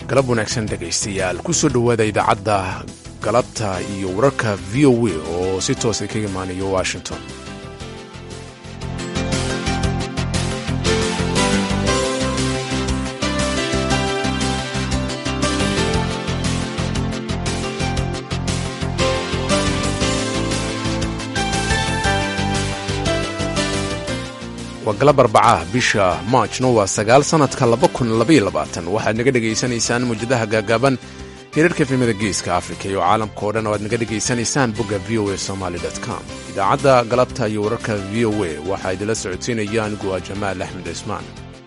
galab wanaagsan dhegaystayaal kusoo dhowaada idaacadda galabta iyo wararka v o a oo si toosa kaga imaanayo washington waa galab arbacaha bisha maajno waa sagaal sannadka waxaad naga dhegaysanaysaan muwjadaha gaagaaban hirarka efemada geeska afrika iyo caalamka oo dhan oo aad naga dhegaysanaysaan bogga v o a somaly com idaacadda galabta iyo wararka v o a waxaa idinla socodsiinaya anigu waa jamaal axmed cismaan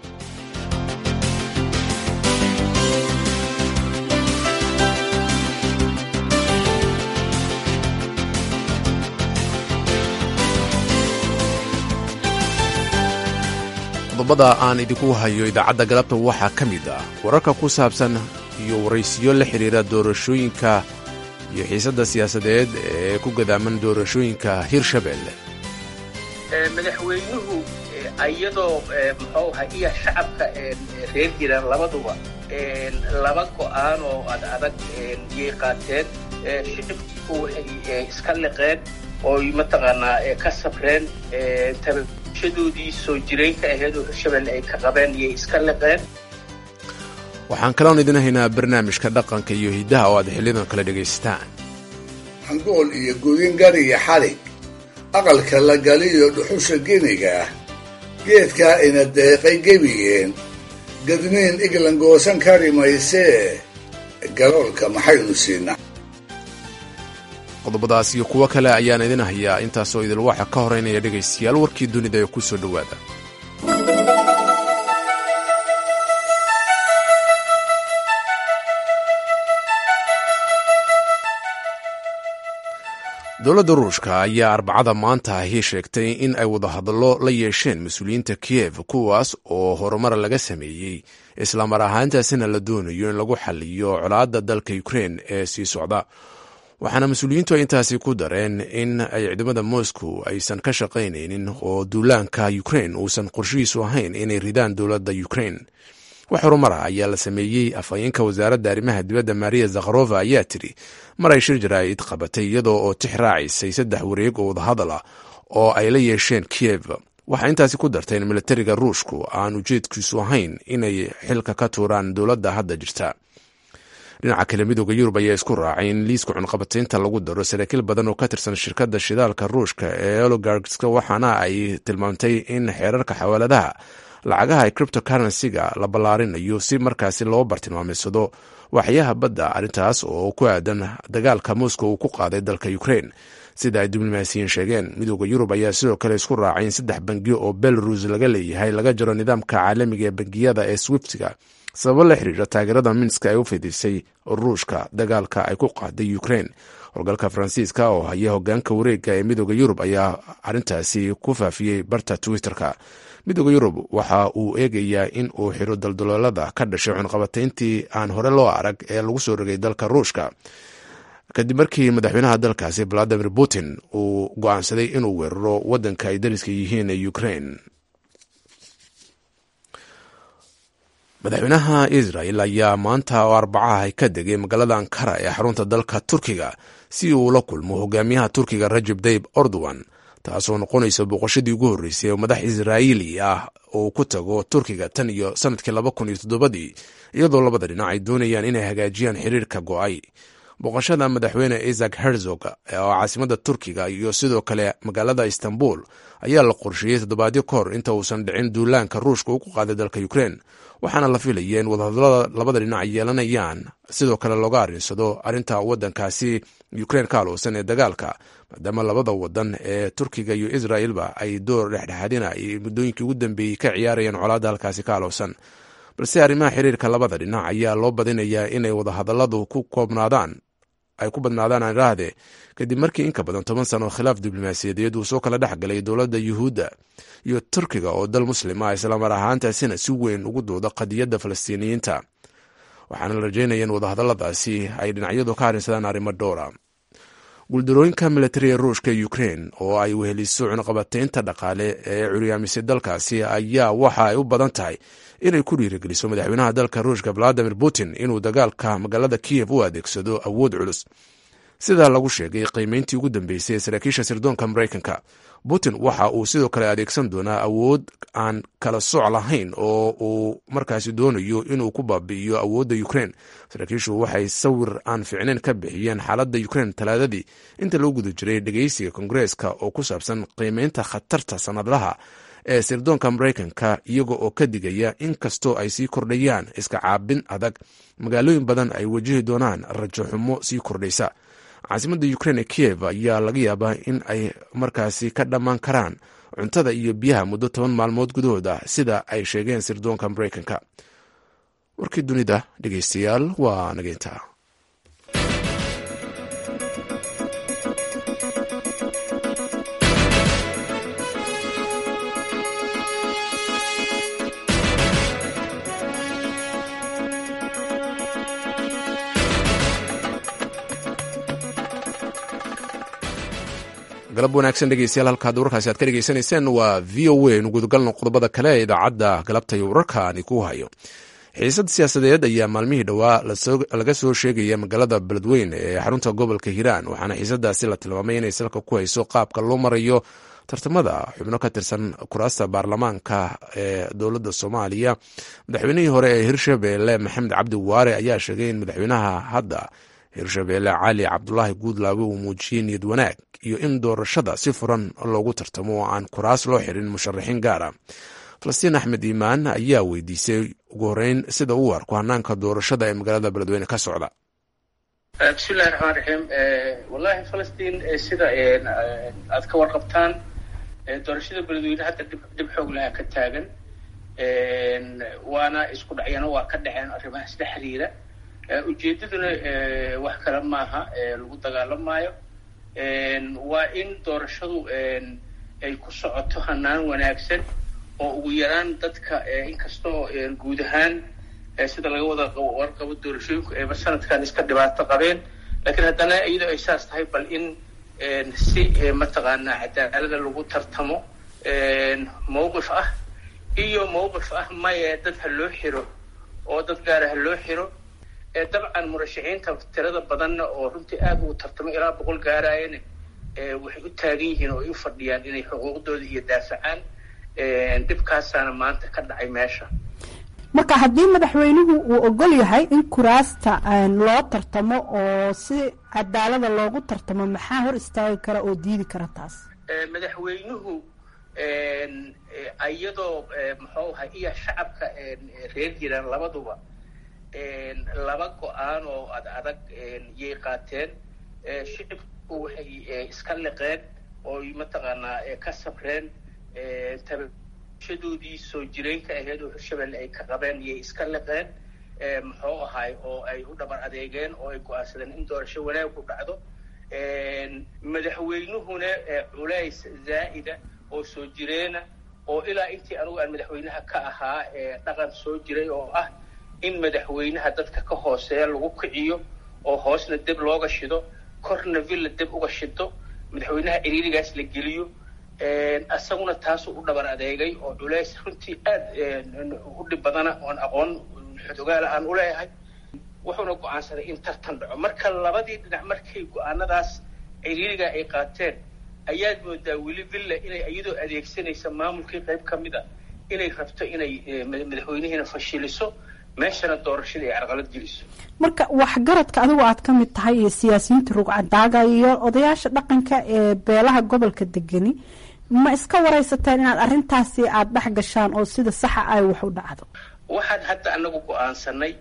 qodobada aan idinku hayo idaacadda galabta waxaa ka mid ah wararka ku saabsan iyo waraysiyo la xidhiira doorashooyinka iyo xiisadda siyaasadeed ee ku gadaaman doorashooyinka hirshabelle madaxweynuhu iyadoo muxuu aha iyo shacabka reer jiraan labaduba laba go'aan oo ad adag yay qaateen shicibku waxay iska liqeen ooy mataqaanaa ka safreen shadoodii soo jiraynka ahayd oo hirshabelle ay ka qabeen iyay iska liqeen waxaan kaloon idin haynaa barnaamijka dhaqanka iyo hiddaha oo aad xiliyadan kale dhegaysataan hangool iyo gudin gari iyo xalig aqalka la galiyo dhuxusha geniga ah geedkaa ina deeqay gebigeen gadniin iglan goosan kari maysee galoolka maxaynu siinaa qodobadaas iyo kuwo kale ayaan idin hayaa intaasoo idil waxa ka horeynaya dhegaystayaal warkii dunida ee ku soo dhowaada dowladda ruushka ayaa arbacada maanta ahi sheegtay in ay wadahadallo la yeesheen mas-uuliyiinta kiyev kuwaas oo horumar laga sameeyey islamar ahaantaasina la doonayo in lagu xaliyo colaadda dalka ukrein ee sii socda waxaana mas-uuliyiintu ay intaasi ku dareen in ay ciidamada moscow aysan ka shaqaynaynin oo duulaanka ukrein uusan qorshihiisu ahayn inay ridaan dowladda ukrein wax horumar ah ayaa la sameeyey afhayeenka wasaaradda arrimaha dibadda maria zakharova ayaa tiri mar ay shir jaraa'id qabatay iyadoo oo tix raacaysay saddex wareeg oo wadahadal ah oo ay la yeesheen kiyev waxaa intaasi ku dartay in militariga ruushku aan ujeedkiisu ahayn inay xilka ka tuuraan dowladda hadda jirta dhinaca kale midooda yurub ayaa isku raacay in liiska cunqabataynta lagu daro saraakiil badan oo ka tirsan shirkadda shidaalka ruushka ee ologarska waxaana ay tilmaamtay in xeerarka xawaaladaha lacagaha ee criptocurrency-ga la ballaarinayo si markaasi loo bartilmaamaysado waxyaha badda arrintaas oo ku aadan dagaalka moscow uu ku qaaday dalka ukrain sida ay diblomaasiyiin sheegeen midooda yurub ayaa sidoo kale isku raacay in saddex bangiyo oo belarus laga leeyahay laga jaro nidaamka caalamiga ee bangiyada ee swiftiga sababo la xiriira taageerada minska ay u fidisay ruushka dagaalka ay ku qaaday ukrain howlgalka faransiiska oo haya hogaanka wareega ee midooda yurub ayaa arrintaasi ku faafiyey barta twitter-ka midooda yurub waxa uu eegayaa in uu xiro daldaloolada ka dhashay cunqabatayntii aan hore loo arag ee lagu soo rogay dalka ruushka kadib markii madaxweynaha dalkaasi valadimir putin uu go-aansaday inuu weeraro waddanka ay dariska yihiin ee ukrain madaxweynaha israel ayaa maanta oo arbacaha ka degay magaalada ankara ee xarunta dalka turkiga si uu la kulmo hogaamiyaha turkiga rajab tayib erdogan taasoo noqonaysa booqashadii ugu horreysay oo madax israa'iili ah uu ku tago turkiga tan iyo sanadkii laba kun iyo toddobadii iyadoo labada dhinac ay doonayaan inay hagaajiyaan xiriirka go'ay booqashada madaxweyne isaac herzog oo caasimada turkiga iyo sidoo kale magaalada istanbul ayaa la qorsheeyey toddobaadyo ka hor inta uusan dhicin duulaanka ruushka uu ku qaaday dalka ukrein waxaana la filaya in wadahadalada labada dhinac yeelanayaan sidoo kale looga arrinsado arrinta waddankaasi ukrein ka aloosan ee dagaalka maadaama labada wadan ee turkiga iyo israelba ay door dhexdhexaadina ay muddooyinkii ugu dambeeyey ka ciyaarayaan colaadda halkaasi ka aloosan balse arrimaha xiriirka labada dhinac ayaa loo badinayaa inay wadahadaladu ku koobnaadaan ay ku badnaadaan aan idhaahde kadib markii in ka badan toban sano khilaaf diblomaasiyadeed uu soo kala dhex galay dowladda yuhuudda iyo turkiga oo dal muslim ah islamar ahaantaasina si weyn ugu dooda qadiyadda falastiiniyiinta waxaana la rajaynaya in wadahadaladaasi ay dhinacyadu ka arrinsadaan arrimo dhowra guuldarooyinka militariga ruushka ee ukrein oo ay weheliso cunaqabataynta dhaqaale ee curyaamisay dalkaasi ayaa waxa ay u badan tahay inay ku dhiirigeliso madaxweynaha dalka ruushka valadimir putin inuu dagaalka magaalada kiyev u adeegsado awood culus sidaa lagu sheegay qiimeyntii ugu dambeysay ee saraakiisha sirdoonka maraykanka putin waxa uu sidoo kale adeegsan doonaa awood aan kala soc lahayn oo uu markaasi doonayo inuu ku baabi'iyo awoodda ukrein saraakiishu waxay sawir aan ficnayn ka bixiyeen xaaladda ukrein talaadadii inta loo guda jiray dhegeysiga kongareeska oo ku saabsan qiimeynta khatarta sanadlaha ee sirdoonka maraykanka iyaga oo ka digaya in kastoo ay sii kordhayaan iska caabin adag magaalooyin badan ay wajihi doonaan rajo xumo sii kordhaysa caasimadda ukrein ee kiyev ayaa laga yaabaa in ay markaasi ka dhammaan karaan cuntada iyo biyaha muddo toban maalmood gudahood ah sida ay sheegeen sirdoonka maraykanka warkii dunida dhegeystayaal waa nageynta galab wanaagsan dhegeystayaal halkaad warkaasi aad ka dhegeysanayseen waa v o a nu gudagalno qodobada kale ee idaacadda galabta iyo wararka ani ku hayo xiisad siyaasadeed ayaa maalmihii dhowaa laga soo sheegaya magaalada beledweyne ee xarunta gobolka hiiraan waxaana xiisadaasi la tilmaamay inay salka ku hayso qaabka loo marayo tartamada xubno ka tirsan kuraasta baarlamaanka ee dowladda soomaaliya madaxweynihii hore ee hirshabeelle maxamed cabdi waare ayaa sheegay in madaxweynaha hadda hirshabeelle cali cabdulaahi guudlaabe uu muujiyey niyad wanaag iyo in doorashada si furan loogu tartamo oo aan kuraas loo xirin musharaxiin gaara falastiin axmed iimaan ayaa weydiisay ugu horeyn sida uu arko hanaanka doorashada ee magaalada beledweyne ka socda bismillahi raxmaan raxiim wallahi falastiin sida aad ka warqabtaan doorashada beledweyne hadda dhib xoog lahaa ka taagan waana isku dhacyana waa ka dhaceen arrimaha isla xiriira ujeedaduna wax kale maaha lagu dagaalamaayo waa in doorashadu ay ku socoto hanaan wanaagsan oo ugu yaraan dadka inkastoo guud ahaan sida laga wada warqabo doorashooyinku eeba sanadkan iska dhibaato qabeen laakiin haddana iyadoo ay saas tahay bal in si mataqaanaa cadaalada lagu tartamo mawqif ah iyo mawqif ah maye dad ha loo xiro oo dad gaara ha loo xiro dabcan murashaxiinta tirada badanna oo runtii aad ugu tartamo ilaa boqol gaaraayana waxay u taagan yihiin oo ay u fadhiyaan inay xuquuqdooda iyo daafacaan dhibkaasaana maanta ka dhacay meesha marka haddii madaxweynuhu uu ogol yahay in kuraasta loo tartamo oo si cadaalada loogu tartamo maxaa hor istaagi kara oo diidi kara taas madaxweynuhu iyadoo muxuu ahay iyo shacabka reer jiraan labaduba laba go-aan oo ad adag yay qaateen shicibku waxay iska liqeen oo mataqaanaa ka sabreen tabashadoodii soo jireenka ahayd oo hirshabelle ay ka qabeen yay iska liqeen muxuu ahay oo ay u dhabar adeegeen oo ay go-aansadeen in doorasho wanaag ku dhacdo madaxweynuhuna culays zaa'ida oo soo jireena oo ilaa intii anugu aan madaxweynaha ka ahaa dhaqan soo jiray oo ah in madaxweynaha dadka ka hooseeya lagu kiciyo oo hoosna deb looga shido korna villa deb uga shido madaxweynaha ciriirigaas la geliyo isaguna taasuu u dhabar adeegay oo culays runtii aad u dhib badana oon aqoon xodogaala aan u leeyahay wuxuuna go-aansaday in tartan dhaco marka labadii dhinac markay go-aanadaas ciriiriga ay qaateen ayaad moodaa weli villa inay iyadoo adeegsanaysa maamulkii qayb ka mid a inay rabto inay madaxweynihiina fashiliso meeshana doorashada ay carqalad geliso marka waxgaradka adigu aad ka mid tahay iyo siyaasiyiinta rugcadaaga iyo odayaasha dhaqanka ee beelaha gobolka degani ma iska waraysateen inaad arrintaasi aada dhex gashaan oo sida saxa ay wax u dhacdo waxaan hadda anagu go-aansanay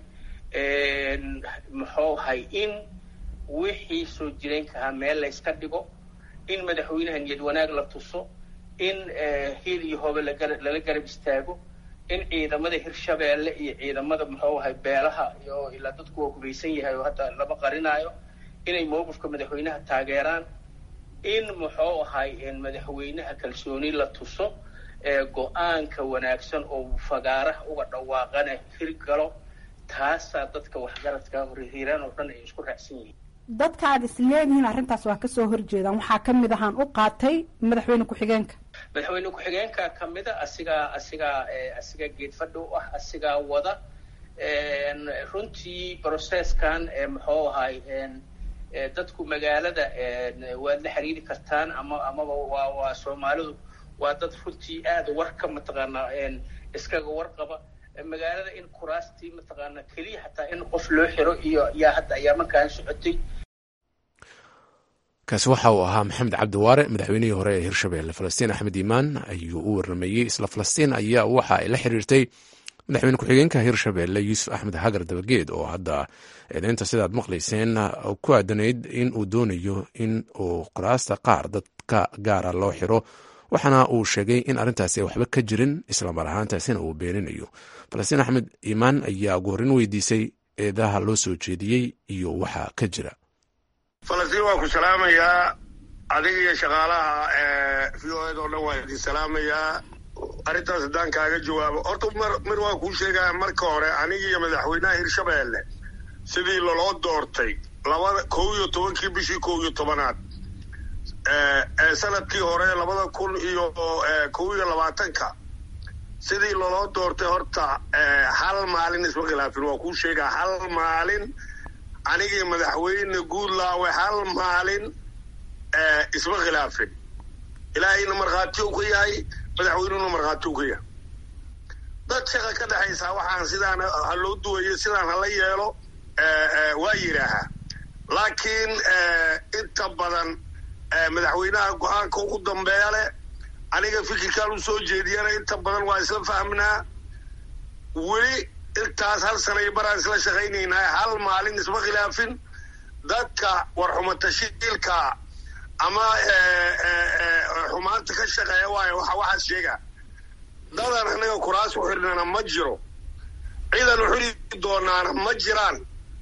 muxuu ahay in wixii soo jireenka ahaa meel layska dhigo in madaxweynaha niyad wanaag la tuso in hiil iyo hoobe lala garab istaago in ciidamada hirshabeelle iyo ciidamada muxuu ahay beelaha iyo ilaa dadku waa hubaysan yahay oo hadda lama qarinaayo inay mawqifka madaxweynaha taageeraan in muxuu ahay madaxweynaha kalsooni la tuso go-aanka wanaagsan oo fagaaraha uga dhawaaqana hirgalo taasaa dadka waxgaradka horhiiraan oo dhan ay isku raacsan yihiin dadka aad is leedihiin arrintaas waa kasoo horjeedaan waxaa ka mid ahaan u qaatay madaxweyne ku-xigeenka madaxweyne ku-xigeenka kamida asigaa asigaa asigaa geedfadhi u ah asigaa wada runtii processkan muxuu ahay dadku magaalada waad la xiriiri kartaan ama amaba waa waa soomaalidu waa dad runtii aada warka mataqaanaa iskaga warqaba magaalada in kuraastii mataqaanaa keliya hataa in qof loo xiro iyo yaa hadda ayaa markaan socotay kaasi waxa uu ahaa maxamed cabdiwaare madaxweynihii hore ee hirshabelle falastiin axmed iimaan ayuu u warrameeyey isla falastiin ayaa waxa ay la xiriirtay madaxweyne ku-xigeenka hirshabelle yuusuf axmed hagar dabageed oo hadda eedeynta sidaad maqlayseen ku aadanayd in uu doonayo in uu kuraasta qaar dadka gaara loo xiro waxaana uu sheegay in arrintaasi ay waxba ka jirin islamar ahaantaasina uu beeninayo falastiin axmed iimaan ayaa ugu horreyn weydiisay eedaha loo soo jeediyey iyo waxa ka jira falastiin waan ku salaamayaa adiga iyo shaqaalaha v o ed oo dhan waan idin salaamayaa arrintaas haddaan kaaga jawaabo horta mar mir waan kuu sheegaya marka hore aniga iyo madaxweynaha hirshabelle sidii loloo doortay labada kow iyo tobankii bishii kow iyo tobanaad ee sanadkii hore labada kun iyo kow iyo labaatanka sidii loloo doortay horta hal maalin isma khilaafin waa kuu sheegaa hal maalin anigii madaxweyne guudlaawe hal maalin isma khilaafin ilaahayna markhaati u ka yahay madaxweynuhuna markhaati u ka yahay dad shaqa ka dhexaysaa waxaan sidaan ha loo duwayo sidaan hala yeelo waa yidhaahaa laakiin inta badan madaxweynaha go-aanka ugu dambeeya leh aniga fikirkaan u soo jeediyana inta badan waa isla fahmnaa weli intaas hal sanay baraan isla shaqaynaynaa hal maalin isma khilaafin dadka warxumatashiilka ama xumaanta ka shaqeeya waayo waxa waxaas sheegaa dadan anaga kuraas u xidhnana ma jiro ciidan u xidhi doonaana ma jiraan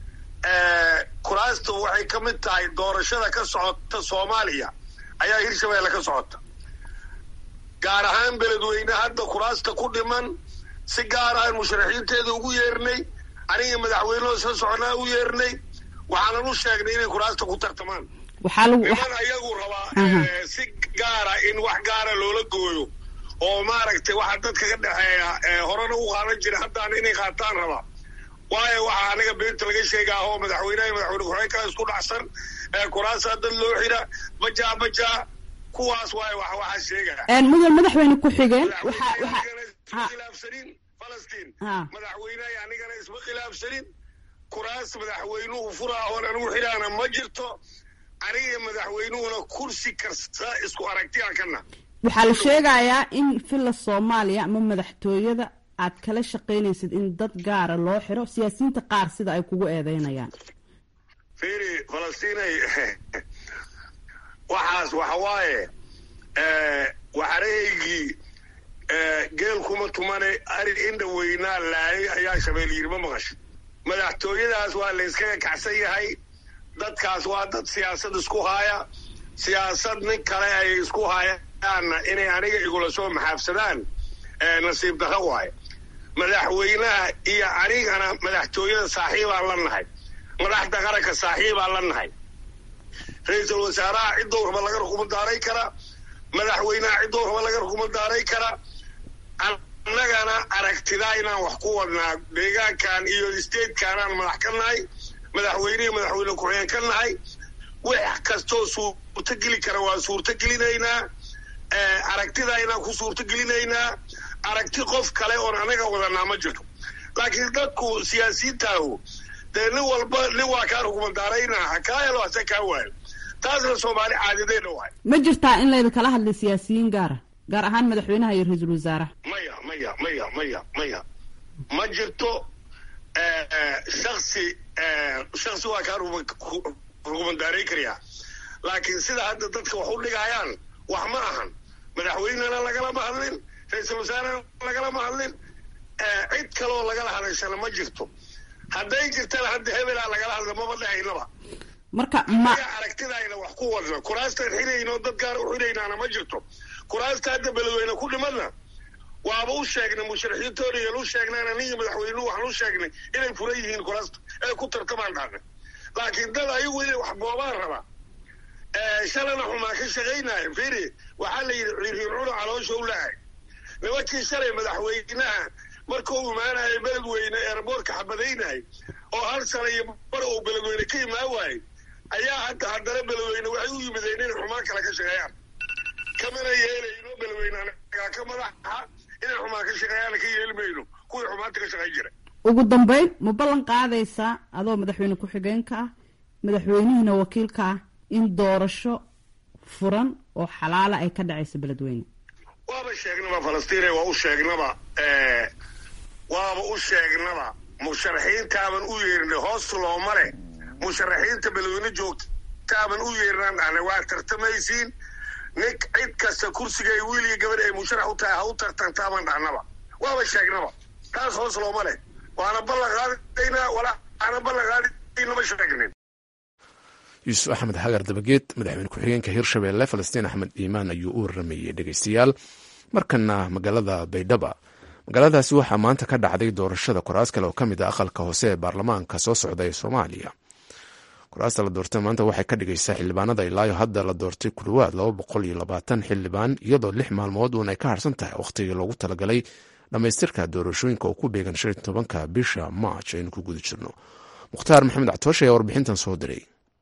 kuraastu waxay ka mid tahay doorashada ka socota soomaaliya ayaa hirshabelle ka socota gaar ahaan beledweyne hadda kuraasta ku dhiman si gaar ahaan musharaxiinteeda ugu yeernay aniga madaxweynehoo isla soconaa u yeernay waxaanan u sheegnay inay kuraasta ku tartamaan niman ayagu rabaa si gaara in wax gaara loola gooyo oo maaragtay waxa dadka ka dhexeeya horena u qaadan jira haddaan inay qaataan rabaa waayo waxaa anaga beenta laga sheegaa oo madaxweyneha madaxweyne ku-xigeenka isku dhacsan kuraasaa dad loo xira bajaa bajaa kuwaas waayo wax waxaa sheegaa mudan madaxweyne ku-xigeen khilaafsanin falastiin madaxweyneha anigana isma khilaafsanin kuraas madaxweynuhu furaa oon anigu xidhaana ma jirto aniga madaxweynuhuna kursi kasta isku aragtiyaan kana waxaa la sheegayaa in villa soomaaliya ama madaxtooyada aad kala shaqaynaysid in dad gaara loo xiro siyaasiyiinta qaar sida ay kugu eedeynayaan firi falastiinay waxaas waxa waaye waxarehaygii geel kuma tumane ari indha weynaa laayay ayaa shabeel yiri ma maqasho madaxtooyadaas waa la yskaga kacsan yahay dadkaas waa dad siyaasad isku haaya siyaasad nin kale ay isku haayaanna inay aniga igula soo maxaafsadaan nasiib darro waayo madaxweynaha iyo anigana madaxtooyada saaxiibaan la nahay madaxda qaranka saaxiibaan la nahay ra-iisul wasaaraha ciddou raba laga rukuma daaray kara madaxweynaha ciddou raba laga rukuma daaray kara annagana aragtidaa inaan wax ku wadnaa deegaankan iyo statekanaan madax ka nahay madaxweynihii madaxweyne ku-xigeen ka nahay wax kastoo suurto geli kara waa suurto gelinaynaa aragtidaa inaan ku suurto gelinaynaa aragti qof kale oon anaga wadanaa ma jirto laakiin dadku siyaasiyiintaahu dee nin walba nin waa kaa rukumandaaraynaa ha kaa helo hase kaa waayo taasna soomaali caadideedha waay ma jirtaa in layda kala hadlay siyaasiyiin gaara gaar ahaan madaxweynaha iyo ra-iisul wasaaraha maya maya maya maya maya ma jirto shaksi shaksi waa kaa rukumandaarayn karayaa laakiin sida hadda dadka wax u dhigayaan wax ma ahan madaxweynena lagalama hadlin ra-iisul wasaarena lagalama hadlin cid kaloo lagala hadashana ma jirto hadday jirtana hadda hebelaa lagala hadla maba dhahaynaba marka ma aragtidayna wax ku wadna kuraastaan xirayno dad gaara u xiraynaana ma jirto kuraasta hadda beledweyne ku dhimadna waaba u sheegnay musharaxiintooda yal u sheegnaan aniga madaxweynuhu waxaan u sheegnay inay furan yihiin kuraasta ee ku tartamaan dhahna laakiin dad ayagu inay wax boobaan rabaa shalana xumaa ka shaqaynayo firi waxaa la yidhi riirriircuna caloosha u lahay nimankii shalay madaxweynaha markuu imaanayo beledweyne eerboorka xabadaynay oo hal sana iyo bar uu beledweyne ka imaan waayey ayaa hadda haddana beledweyne waxay u yimideen inay xumaan kale ka shaqeeyaan kamana yeelayno beledweyne anagaa ka madaxa inay xumaan ka shaqeeyaan ka yeeli mayno kuwii xumaanta ka shaqayn jira ugu dambeyn ma ballan qaadaysaa adoo madaxweyne ku-xigeenka ah madaxweynihiina wakiilka ah in doorasho furan oo xalaala ay ka dhacayso beledweyne waaba sheegnaba falastiine waa u sheegnaba waaba u sheegnaba musharaxiintaaban u yeernay hoos looma leh musharaxiinta beledweyne joogtaaban u yeernaan dhahna waa tartamaysiin nin cid kasta kursigay wiil iyo gabadh ay musharax u tahay ha u tartantaaban dhahnaba waaba sheegnaba taas hoos looma leh waana ballan qaadaynaa walaana ballan qaadaynama sheegnin yuusuf axmed xagar dabageed madaxweyne ku-xigeenka hirshabelle falastiin axmed iimaan ayuu u waramayey dhegeystayaal markana magaalada baydhaba magaaladaasi waxaa maanta ka dhacday doorashada koraas kale oo ka mid ah aqalka hoose ee baarlamaanka soo socda ee soomaaliya koraasta la doortay maanta waxay ka dhigaysaa xildhibaanada ilaayo hadda la doortay ku dhowaad laba boqol iyo labaatan xildhibaan iyadoo lix maalmood uun ay ka harsan tahay wakhtigii loogu talagalay dhammaystirka doorashooyinka oo ku beegan shan iyo tobanka bisha march aynu ku guda jirno mukhtaar maxamed catooshe ayaa warbixintan soo diray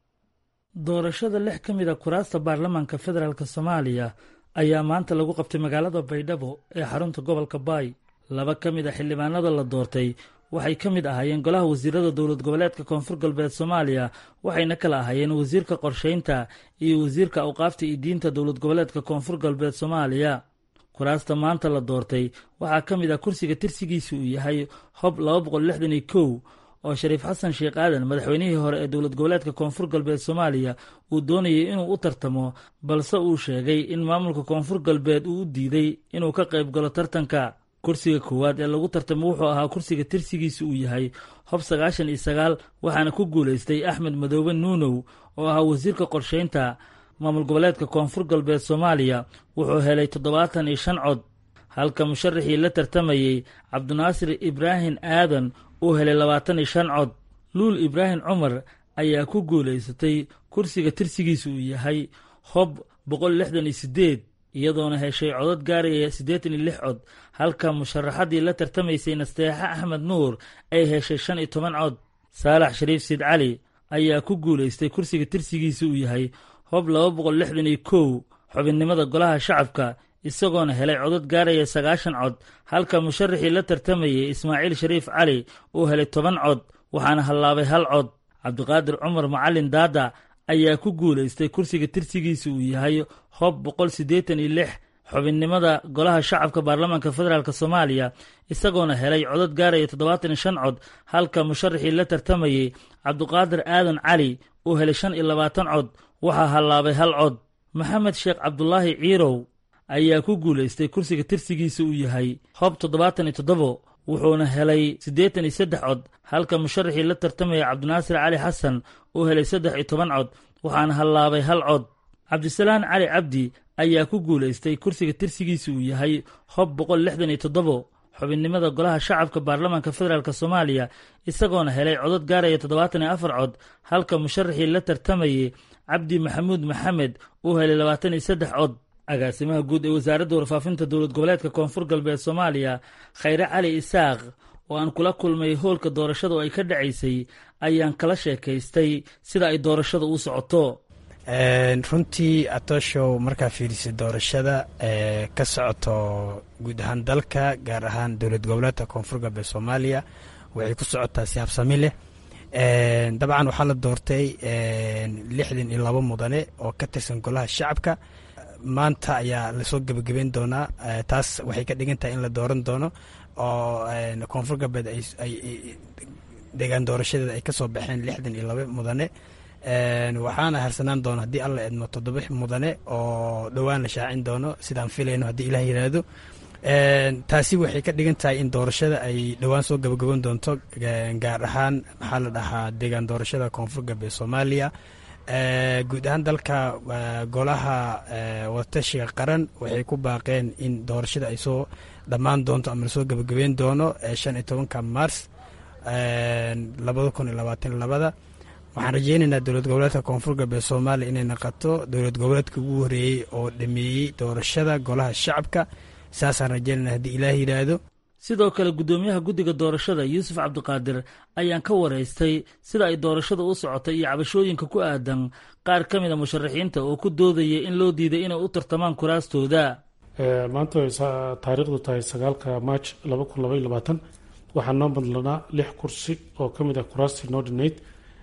doorashada lix ka mid a kuraasta baarlamaanka federaalk soomaaliya ayaa maanta lagu qabtay magaalada baydhabo ee xarunta gobolka baay laba ka mid a xildhibaanada la doortay waxay ka mid ahaayeen golaha wasiirada dowlad goboleedka koonfur galbeed soomaaliya waxayna kala ahaayeen wasiirka qorshaynta iyo wasiirka awqaafta iyo diinta dowlad goboleedka koonfur galbeed soomaaliya kuraasta maanta la doortay waxaa ka mid ah kursiga tirsigiisa uu yahay hob laba boqol lixdan iyo kow oo shariif xasan sheekh aadan madaxweynihii hore ee dowlad goboleedka koonfur galbeed soomaaliya uu doonayay inuu u tartamo balse uu sheegay in maamulka koonfur galbeed uu u diiday inuu ka qayb galo tartanka kursiga koowaad ee lagu tartamo wuxuu ahaa kursiga tirsigiisa uu yahay hob sagaashan iyo sagaal waxaana ku guulaystay axmed madoobe nuunow oo ahaa wasiirka qorshaynta maamul goboleedka koonfur galbeed soomaaliya wuxuu helay toddobaatan iyo shan cod halka musharaxii la tartamayey cabdinaasir ibraahim aadan uu helay labaatan iyo shan cod luul ibraahim cumar ayaa ku guulaysatay kursiga tirsigiisa uu yahay hob boqol lixdan iyo siddeed iyadoona heshay codad gaaraya siddeetan iyo lix cod halka musharaxaddii la tartamaysay nasteexe axmed nuur ay heshay shan iyo toban cod saalax shariif siid cali ayaa ku guulaystay kursiga tirsigiisa uu yahay hob laba boqol lixdan iyo kow xubinnimada golaha shacabka isagoona helay codad gaaraya sagaashan cod halka musharaxii la tartamayey ismaaciil shariif cali uu helay toban cod waxaana hallaabay hal cod cabdiqaadir cumar macalin daada ayaa ku guulaystay kursiga tirsigiisa uu yahay hob boqol siddeetan iyo lix xubinnimada golaha shacabka baarlamaanka federaalk soomaaliya isagoona helay codad gaaraya toddobaatan iyo shan cod halka musharaxii la tartamayey cabdiqaadir aadan cali uu helay shan iyo labaatan cod waxaa hallaabay hal cod maxamed sheekh cabdulaahi ciirow ayaa ku guulaystay kursiga tirsigiisa uu yahay hob toddobaatan iyo toddobo wuxuuna helay siddeetan iyo saddex cod halka musharaxii la tartamaya cabdinaasir cali xasan uu helay saddex iyo toban cod waxaana hallaabay hal cod cabdisalaan cali cabdi ayaa ku guulaystay kursiga tirsigiisa uu yahay hob boqol lixdan iyo toddobo xubinnimada golaha shacabka baarlamaanka federaalk soomaaliya isagoona helay codad gaaraya toddobaatan iyo afar cod halka musharaxii la tartamayey cabdi maxamuud maxamed uu helay labaatan iyo saddex cod agaasimaha guud ee wasaaradda warfaafinta dowlad goboleedka koonfur galbeed soomaaliya khayre cali isaaq oo aan kula kulmay hoolka doorashada oo ay ka dhacaysay ayaan kala sheekaystay sida ay doorashada u socoto runtii atooshow markaa fiirisay doorashada ka socoto guud ahaan dalka gaar ahaan dowlad goboleedka koonfur galbeed soomaaliya waxay ku socotaa si habsami leh dabcan waxaa la doortay lixdan iyo labo mudane oo ka tirsan golaha shacabka maanta ayaa lasoo gebagabeyn doonaa taas waxay ka dhigan tahay in la dooran doono oo koonfur galbeed ay deegaan doorashadeeda ay kasoo baxeen lixdan iyo laba mudane waxaana harsanaan doona haddii alla edmo toddoba mudane oo dhowaan la shaacin doono sidaan filayno haddii ilah yiraahdo taasi waxay ka dhigan tahay in doorashada ay dhowaan soo gabagaban doonto gaar ahaan maxaa la dhahaa deegaan doorashada koonfur galbeed soomaaliya guud ahaan dalka golaha wadatashiga qaran waxay ku baaqeen in doorashada ay soo dhammaan doonto ama lasoo gabagabeyn doono shan iyo tobanka mars labada kun iyo labaatan labada waxaan rajeynaynaa dowlad goboleedka koonfur galbeed soomaaliya inay naqato dowlad goboleedka ugu horeeyey oo dhameeyey doorashada golaha shacabka saasaan rajeynayna haddii ilaah yidhaahdo sidoo kale guddoomiyaha guddiga doorashada yuusuf cabdiqaadir ayaan ka waraystay sida ay doorashada u socotay iyo cabashooyinka ku aadan qaar ka mid a musharaxiinta oo ku doodaya in loo diiday inay u tartamaan kuraastooda maanta way taariikhdu tahay sagaalka march laba kun labaiyo labaatan waxaa noo madlanaa lix kursi oo ka mid ah kuraastii noo dhinayd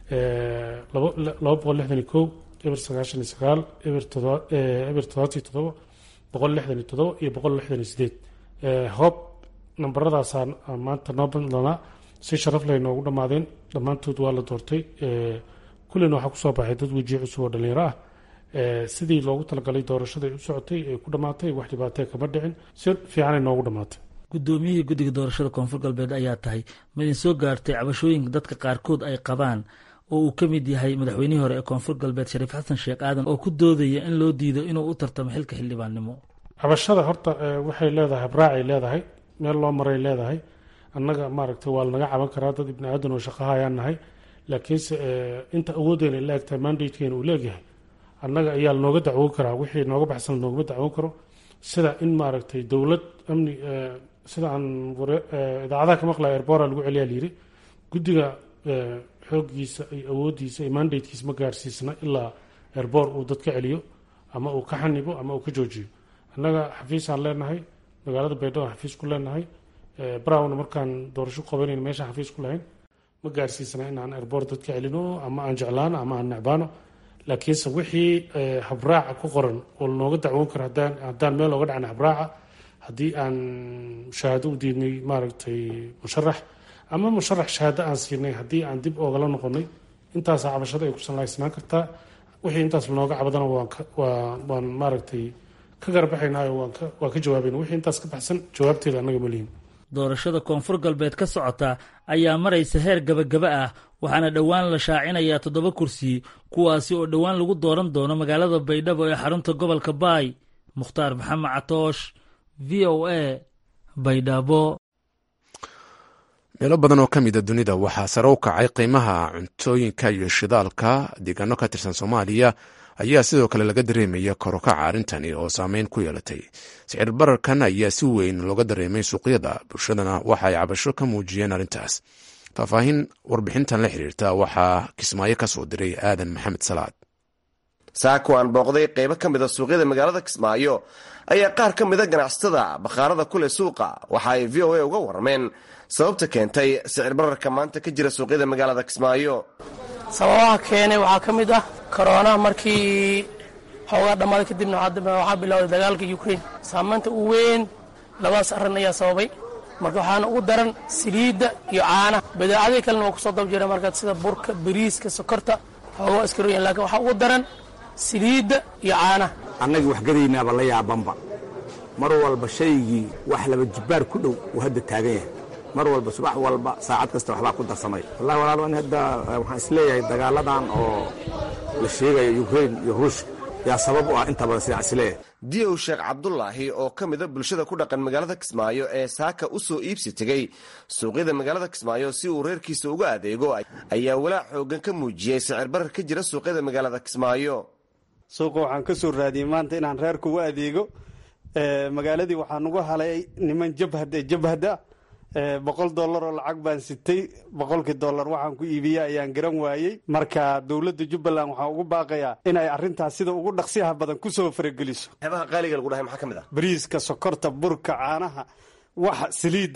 laba boqol lixdan iyo kow eber sagaashan iyo sagaal eber toddobaatiyo toddoba boqol lixdan iyo toddoba iyo boqol lixdan iyo sideed hoob nambaradaasaa maanta noo madlanaa si sharaf leh noogu dhammaadeen dhammaantood waa la doortay kullina waxaa kusoo baxay dad wejiye cusub oo dhallinyaro ah sidii loogu talagalay doorashada ay u socotay ee ku dhammaatay wax dhibaatee kama dhicin si fiicanay noogu dhammaatay guddoomiyihii guddiga doorashada koonfur galbeed ayaa tahay midin soo gaartay cabashooyinka dadka qaarkood ay qabaan oo uu ka mid yahay madaxweynihii hore ee koonfur galbeed shariif xasan sheekh aadan oo ku doodaya in loo diido inuu u tartamo xilka xildhibaannimo cabashada horta waxay leedahay habraacay leedahay meel loo maray leedahay annaga maaragtay waa lanaga caban karaa dad ibni aadan oo shaqahayaan nahay laakiinse inta awooddeena la egtahay mandatekeena uu leegyahay annaga ayaa lanooga dacwoon karaa wixii nooga baxsan lanoogama dacwoon karo sida in maaragtay dowlad amni sida aan idaacadaha ka maqlaya erbora lagu celiyaa layiri guddiga xooggiisa iyo awooddiisa iyo mandatekiisa ma gaarsiisna ilaa erbor uu dad ka celiyo ama uu ka xanibo ama uu ka joojiyo annaga xafiisaan leenahay magaalada baydhabo xafiis ku leenahay browna markaan doorasho qabanayna meeshaan xafiis ku lahayn ma gaarsiisna in aan erbor dad ka celino ama aan jeclaano ama aan necbaano laakiinse wixii habraaca ku qoran oo lanooga dacwoon karo haddaan meel ooga dhacna habraaca haddii aan shahaado u diidnay maaragtay musharax ama musharax shahaado aan siinay haddii aan dib oogala noqonay intaasaa cabashada ay ku sallaysnaan kartaa wixii intaas lanooga cabadana waan maaragtay ka garbaxaynaayo waan ka jawaabayna wixii intaas ka baxsan jawaabteeda annaga ma lihin doorashada koonfur galbeed ka socota ayaa maraysa heer gabagaba ah waxaana dhowaan la shaacinayaa toddoba kursi kuwaasi oo dhowaan lagu dooran doono magaalada baydhabo ee xarunta gobolka baay mukhtaar maxamed catoosh v o a baydhabo meelo badan oo ka mida dunida waxaa sare u kacay qiimaha cuntooyinka iyo shidaalka deegaano ka tirsan soomaaliya ayaa sidoo kale laga dareemaya korokaca arrintani oo saameyn ku yeelatay sicir bararkan ayaa si weyn looga dareemay suuqyada bulshadana waxa ay cabasho ka muujiyeen arrintaas faahfaahin warbixintan la xiriirta waxaa kismaayo ka soo diray aadan maxamed salaad saako aan booqday qaybo ka mida suuqyada magaalada kismaayo ayaa qaar ka mida ganacsatada bakhaarada kuleh suuqa waxa ay v o a uga warrameen sababta keentay sicir bararka maanta ka jira suuqyada magaalada kismaayo sababaha keenay waxaa ka mid ah koroonaha markii xoogaa dhammaaday kadibna waxaa bilowday dagaalka ukrain saamaynta u weyn labadaas arrin ayaa sababay marka waxaana ugu daran saliidda iyo caanaha badeecadii kalena waa kusoo dab jira markaa sida burka bariiska sokorta xoogaa iskaroyan lakiin waxaa ugu daran saliidda iyo caanaha annagii waxgadaynaaba la yaabanba mar walba shaygii wax laba jibbaar ku dhow uu hadda taagan yahay mar walba subax walba saacad kasta waxbaa ku darsamay wallahi walaalo in hadda waxaan isleeyahay dagaaladan oo la sheegayo yukrain iyo ruushka yaa sabab u ah inta badan sidaan isleeyahay diyow sheekh cabdulaahi oo ka mida bulshada ku dhaqan magaalada kismaayo ee saaka u soo iibsi tegey suuqyada magaalada kismaayo si uu reerkiisa uga adeego ayaa walaac xoogan ka muujiyey sicir barar ka jira suuqyada magaalada kismaayo suuqa waxaan ka soo raadiyey maanta inaan reerka uga adeego magaaladii waxaan uga halay niman jabhad ee jabhada boqol dollar oo lacag baan sitay boqolkii dollar waxaan ku iibiya ayaan garan waayey marka dowladda jubbaland waxaan ugu baaqayaa inay arrintaas sida ugu dhaqsiyaha badan kusoo farageliso waxyaabaha qaaliga lagu dhahay maxaa ka mid ah bariiska sokorta burka caanaha waxa saliidda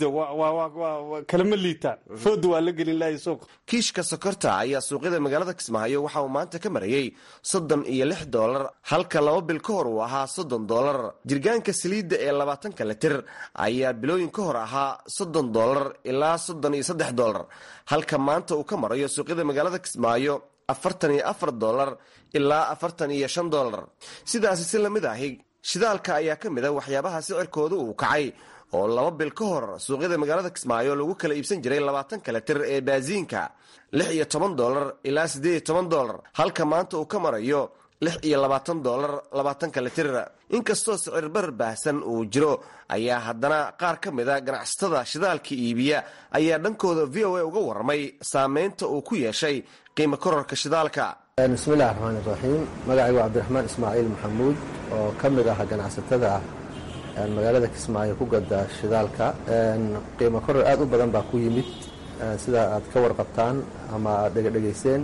kalama liitaan fooda waa la gelin lahay suuqa kiishka sokorta ayaa suuqyada magaalada kismaayo waxa uu maanta ka marayey soddon iyo lix doolar halka laba bil ka hor uu ahaa soddon doolar jirgaanka saliidda ee labaatanka litir ayaa bilooyin ka hor ahaa soddon doolar ilaa soddon iyo saddex doolar halka maanta uu ka marayo suuqyada magaalada kismaayo afartan iyo afar doolar ilaa afartan iyo shan doolar sidaasi si lamid ahi shidaalka ayaa ka mid a waxyaabaha sicirkooda uu kacay oo laba bil ka hor suuqyada magaalada kismaayo lagu kala iibsan jiray labaatanka litir ee baasiinka lix iyo toban doolar ilaa siddeed iyo toban doolar halka maanta uu ka marayo lix iyo labaatan doolar labaatanka litir inkastoo sicir barar baahsan uu jiro ayaa haddana qaar ka mida ganacsatada shidaalka iibiya ayaa dhankooda v o a uga warramay saameynta uu ku yeeshay qiimo kororka shidaalka bismillahi raxmaani raxiim magacaygu cabdiraxmaan ismaaciil maxamuud oo ka mid ah ganacsatada magaalada kismaayo ku gada shidaalka qiimo koror aad u badan baa ku yimid sida aad ka warqabtaan ama aad dhegadhegayseen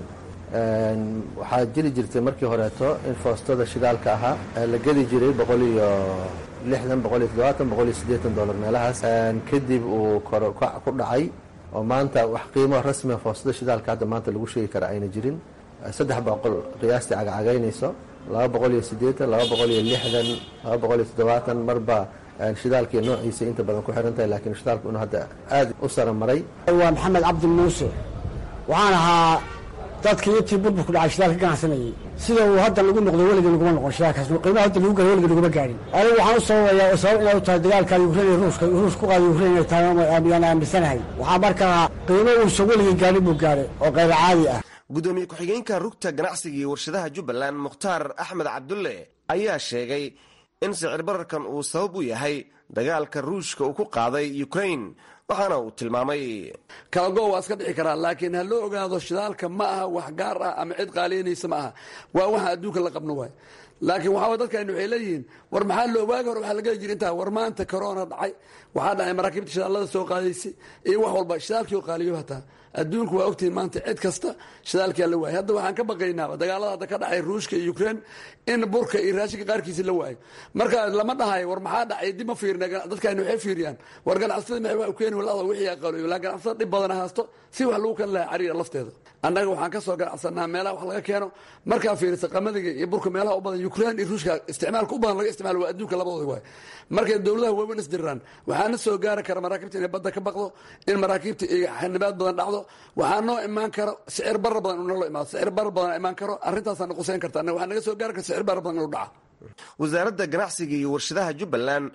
waxaa jiri jirtay markii horeeto in foostada shidaalka ahaa la gedi jiray boqol iyo lixdan boqol iyo toddobaatan boqol iyo siddeetan dollar meelahaas kadib uu korkac ku dhacay oo maanta wax qiimo rasmia foostada shidaalka hadda maanta lagu sheegi kara ayna jirin saddex boqol qiyaastii cagacagaynayso laba boqol iyo siddeetan laba boqol iyo lixdan laba boqol iyo toddobaatan marba shidaalkii noociisa inta badan ku xiran tahay laakiin shidaalku inuu hadda aad u sara maray waa maxamed cabdi muuse waxaan ahaa dadka iyo tii burburku dhacay shidaalka ganacsanayay sida uu hadda lagu noqdo weligii laguma noqon shidaalkaas qiimaha hadda lagu gala weligii laguma gaadhin anigu waxaan u sababayaa oo sabab inay u tahay dagaalka ukrain iyo ruuska ruus ku qaada ukrain inay tahay ayaan aaminsanahay waxaa markaa qiimo uusan weligii gaadhin buu gaadhay oo qayr caadi ah gudoomiye ku-xigeenka rugta ganacsiga iyo warshadaha jubbaland mukhtaar axmed cabdulle ayaa sheegay in sicir bararkan uu sabab u yahay dagaalka ruushka uu ku qaaday ukrain waxaana uu tilmaamay kalago waa iska dhici karaa laakiin ha loo ogaado shidaalka ma aha wax gaar ah ama cid qaaliyanaysa ma aha waa waxa adduunka la qabno waay laakiin waxaa dadkaynu waxay leeyihiin war maxaa loo waagi hore waxaa lageli jira intaa war maanta corona dhacay waxaa dhacay maraakiibta shidaalada soo qaadaysay iyo wax walba shidaalkii oo qaaliyo hataa adduunku waa ogtihiin maanta cid kasta shidaalkia la waayay hadda waxaan ka baqaynaaba dagaalada hadda ka dhacay ruushka iyo ukrain in burka iyo raashinka qaarkiisa la waayo marka lama dhahayo war maxaa dhacay dib ma fiirina dadkaynu waxay fiiriyaan war ganacsatada maxay wax u keeni walada wixii aqaloyo laa ganacsatada dhib badana haasto si wax lagu kan lahaa cariira lafteeda annaga waxaan ka soo ganacsanaa meelaha wax laga keeno markaa fiirisa qamadiga iyo burka meelaha u badan ukrain iyo ruushka isticmaalka u badan laga isticmaalo waa adduunka labadooda waay markay dowladaha waaweyn isdiraan waxaana soo gaari kara maraakiibta inay badda ka baqdo in maraakiibta iyo xanibaad badan dhacdo waxaa noo imaan karo sicir barar badan inuu nolo imaado sicir barar badan imaan karo arrintaasaa na quseyn karta annaga waxaa naga soo gaari kara sicir barar badan inuu dhaca wasaaradda ganacsiga iyo warshadaha jubbaland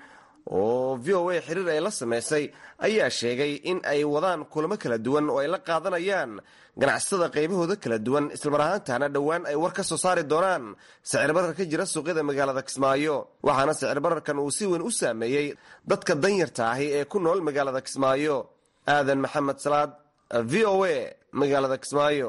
oo v o a xiriir ay la samaysay ayaa sheegay in ay wadaan kulamo kala duwan oo ay la qaadanayaan ganacsatada qaybahooda kala duwan islamar ahaantaana dhowaan ay war ka soo saari doonaan sicir barar ka jira suuqyada magaalada kismaayo waxaana sicir bararkan uu si weyn u saameeyey dadka danyarta ahi ee ku nool magaalada kismaayo aadan maxamed salaad v o a magaalada kismaayo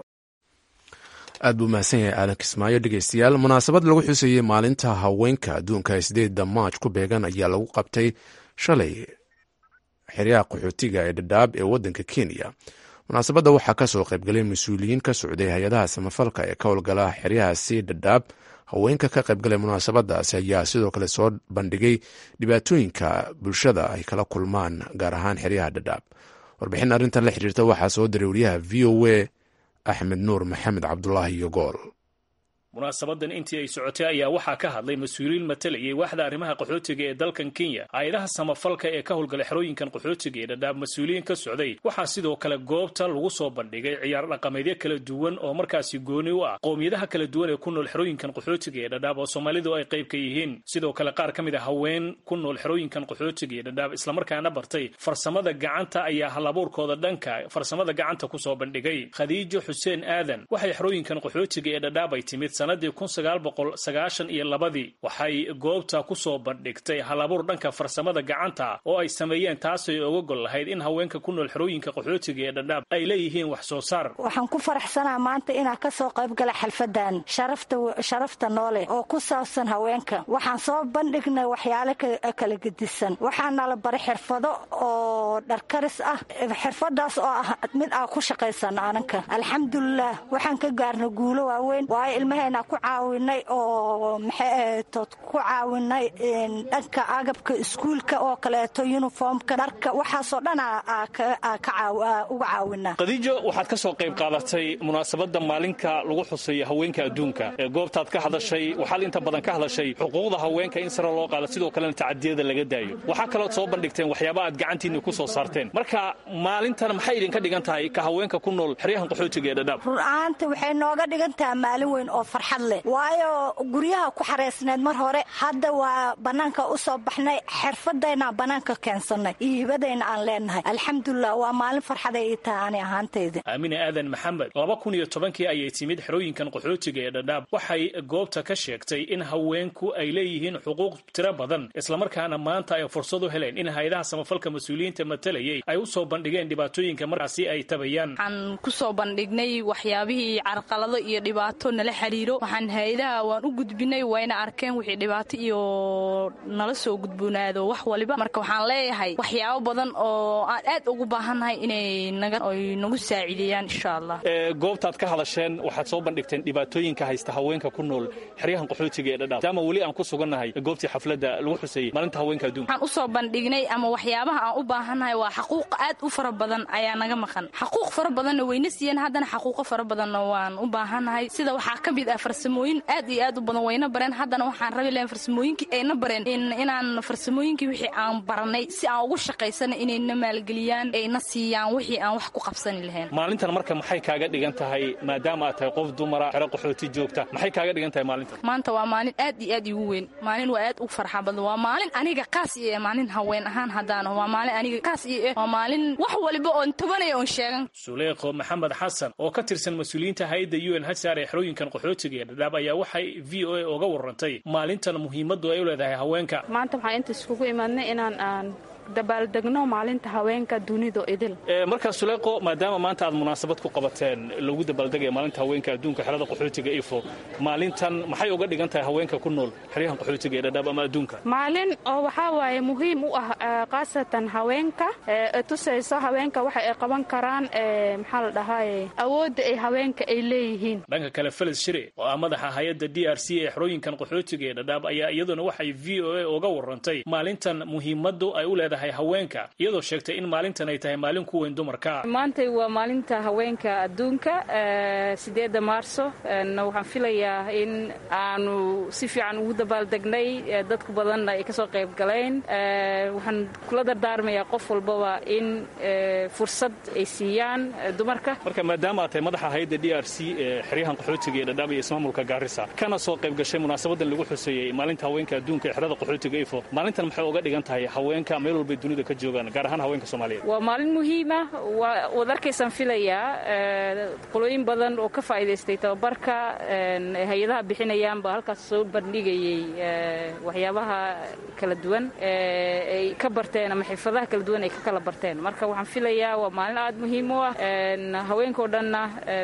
aad buu mahadsan yahay aadan kismaayo dhegeystayaal munaasabad lagu xuseeyey maalinta haweenka adduunka sideedda maaj ku beegan ayaa lagu qabtay shalay xeryaha qaxootiga ee dhadhaab ee waddanka kenya munaasabadda waxaa ka soo qaybgalay mas-uuliyiin ka socday hay-adaha samafalka ee ka howlgala xeryahaasi dhadhaab haweenka ka qaybgalay munaasabadaasi ayaa sidoo kale soo bandhigay dhibaatooyinka bulshada ay kala kulmaan gaar ahaan xeryaha dhadhaab warbixin arrintan la xiriirta waxaa soo diray wariyaha v o a axmed nuur maxamed cabdulaahi iyo gool munaasabadan intii ay socotay ayaa waxaa ka hadlay mas-uuliyiin matalayay waaxda arrimaha qaxootiga ee dalkan kenya hay-adaha samafalka ee ka howlgala xerooyinkan qaxootiga ee dhadhaab mas-uuliyiin ka socday waxaa sidoo kale goobta lagu soo bandhigay ciyaar dhaqameedyo kala duwan oo markaasi gooni u ah qowmiyadaha kala duwan ee ku nool xerooyinkan qaxootiga ee dhadhaab oo soomaalidu ay qayb ka yihiin sidoo kale qaar ka mid a haween ku nool xerooyinkan qaxootiga ee dhadhaab islamarkaana bartay farsamada gacanta ayaa halabuurkooda dhanka farsamada gacanta kusoo bandhigay khadiijo xuseen aadan waxay xerooyinkan qaxootiga ee dhadhaab ay timid sanadii kun sagaal boqol sagaashan iyo labadii waxay goobta kusoo bandhigtay halabuur dhanka farsamada gacanta oo ay sameeyeen taasay oga gol lahayd in haweenka ku nool xerooyinka qaxootiga ee dhadhaab ay leeyihiin wax soo saar waxaan ku faraxsanaa maanta inaan ka soo qayb gala xalfadan sharafta sharafta noole oo ku saabsan haweenka waxaan soo bandhignay waxyaalo kala gedisan waxaana la baray xirfado oo dharkaris ah xirfadaas oo ah mid aan ku shaqaysano ananka alxamdulilah waxaan ka gaarnay guulo waaweyn waayo ilmaheena ku caawinay oo maxaytood ku caawinay dhanka agabka iskuulka oo kaleeto yuniformka dharka waxaasoo dhan uga caawinaa khadiijo waxaad ka soo qayb qaadatay munaasabadda maalinka lagu xuseeyo haweenka adduunka ee goobtaad ka hadashay waxaad inta badan ka hadashay xuquuqda haweenka in sare loo qaado sidoo kalena tacadiyada laga daayo waxaa kalood soo bandhigteen waxyaaba aad gacantiinni ku soo saarteen marka maalintan maxay idinka dhigan tahay ka haweenka ku nool xeryahan qaxootiga ee dhadhaab run-ahaanta waxay nooga dhigan tahay maalin weyn oo farxad leh waayo guryaha ku xareysneed mar hore hadda waa bannaanka u soo baxnay xirfadayna bannaanka keensanay iyo hibadayna aan leenahay alxamdulilah waa maalin farxaday ii tahay ani ahaantayda aamine aadan maxamed laba kun iyo tobankii ayay timid xerooyinkan qaxootiga ee dhadhaab waxay goobta ka sheegtay in haweenku ay leeyihiin xuquuq tiro badan islamarkaana maanta ay fursad u heleen in hay-adaha samafalka mas-uuliyiinta matalayay ay u soo bandhigeen dhibaatooyinka markaasi ay tabayaan waxaan kusoo bandhignay waxyaabihii carqalado iyo dhibaato nala xiriiro waxaan hay-adaha waan u gudbinay wayna arkeen wixii dhibaato iyo nala soo gudboonaado wax waliba marka waxaan leeyahay waxyaabo badan oo aan aad ugu baahannahay inay naay nagu saaciideeyaan insha allah goobtaad ka hadasheen waxaad soo bandhigteen dhibaatooyinka haysta haweenka ku nool xeryahan qaxootiga ee dhadhaab maadaama weli aan ku sugannahay goobtii xafladda lagu xuseeyey maalinta haweenka adduunka waxaan usoo bandhignay ama waxyaabaha aan u baahannahay waa xaquuq aad u fara badan ayaa naga maqan xaquuq fara badanna wayna siiyeen haddana xaquuqo fara badanna waan u baahannahay sida waxaa ka mid ah farsamooyin aad iyo aad u badan wayna bareen haddana waxaan rabi lahayn farsamooyinkii ayna bareen inaan farsamooyinkii wixii aan baranay si aan ugu shaqaysana inayna maalgeliyaan ayna siiyaan wixii aan wax ku qabsani lahayn maalintan marka maxay kaaga dhigan tahay maadaama aad tahay qof dumara xero qaxooti joogta maxay kaaga dhigan tahay maalintan maanta waa maalin aad iyo aad igu weyn maalin waa aad u farxa badan waa maalin aniga kaas iyo eh maalin haween ahaan haddaana waa maalin aniga kaas iyo eh waa maalin wax waliba oon tabanaya oon sheegan suleekho maxamed xasan oo ka tirsan mas-uuliyiinta hay-adda u n hsar ee xerooyinkan qaxootiga ee dhadhaab ayaa waxay v o a oga warantay maalintan muhiimaddu ay u leedahay haweenka maanta waxaan inta iskugu imaadnay inaan aan dabaaldegno maalinta haweenka dunidu idil markaa suleeqo maadaama maanta aad munaasabad ku qabateen lagu dabaaldegaya maalinta haweenka adduunka xerada qaxootiga ifo maalintan maxay uga dhigan tahay haweenka ku nool xeryahan qaxootiga ee dhadhaab ama adduunka maalin oo waxaa waaye muhiim u ah khaasatan haweenka ee tusayso haweenka waxa ay qaban karaan maxaa la dhahaye awoodda ay haweenka ay leeyihiin dhanka kale felis shire oo ah madaxa hay-adda d r c ee xerooyinkan qaxootiga ee dhadhaab ayaa iyaduna waxay v o a uga warantay maalintan muhiimaddu ay u leedahay haweenka iyadoo sheegtay in maalintan ay tahay maalin ku weyn dumarka maantay waa maalinta haweenka adduunka sideedda maarso waxaan filayaa in aanu si fiican ugu dabaaldegnay dadku badanna ay kasoo qayb galeen waxaan kula dardaarmayaa qof walbaba in fursad ay siiyaan dumarka marka maadaama aad tahay madaxa hay-adda d r c ee xeryahan qaxootiga ee dhadhaab iyo ismaamulka gaarisa kana soo qayb gashay munaasabadan lagu xuseeyey maalinta haweenka adduunka ee xerada qaxootiga ifo maalintan maxay uga dhigan tahay haweenka meel walbay dunida ka joogaan gaar ahaan haweenka soomaaliyeed waa maalin muhiima waad arkaysaan filayaa qolooyin badan oo ka faa'iidaystay tababarka hay-adaha bixinayaan baa halkaas soo bandhigayey waxyaabaha kala duwan ay ka barteen ama xirfadaha kala duwan ay ka kala barteen marka waxaan filayaa waa maalin aad muhiim u ah haweenkao dhanna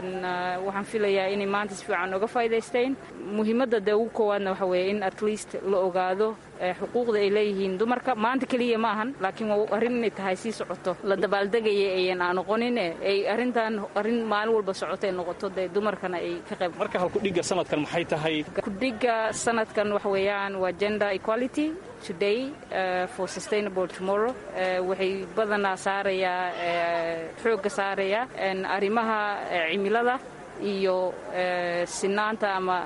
waxaan filayaa inay maanta si fiican oga faa'iidaysteen muhiimadda dee ugu koowaadna waxa weeye in at least la ogaado xuquuqda ay leeyihiin dumarka maanta keliya ma ahan laakiin waa arrin inay tahay sii socoto la dabaaldegaya ayan aan noqonin ay arrintan arrin maalin walba socoto ay noqoto dee dumarkana ay ka qayb marka halkudhigga sanadkan maxay tahay kudhigga sanadkan waxa weeyaan waa gender equality today uh, for sustainable tomorrow uh, waxay badanaa saarayaa uh, xoogga saarayaa arrimaha cimilada iyo sinaanta ama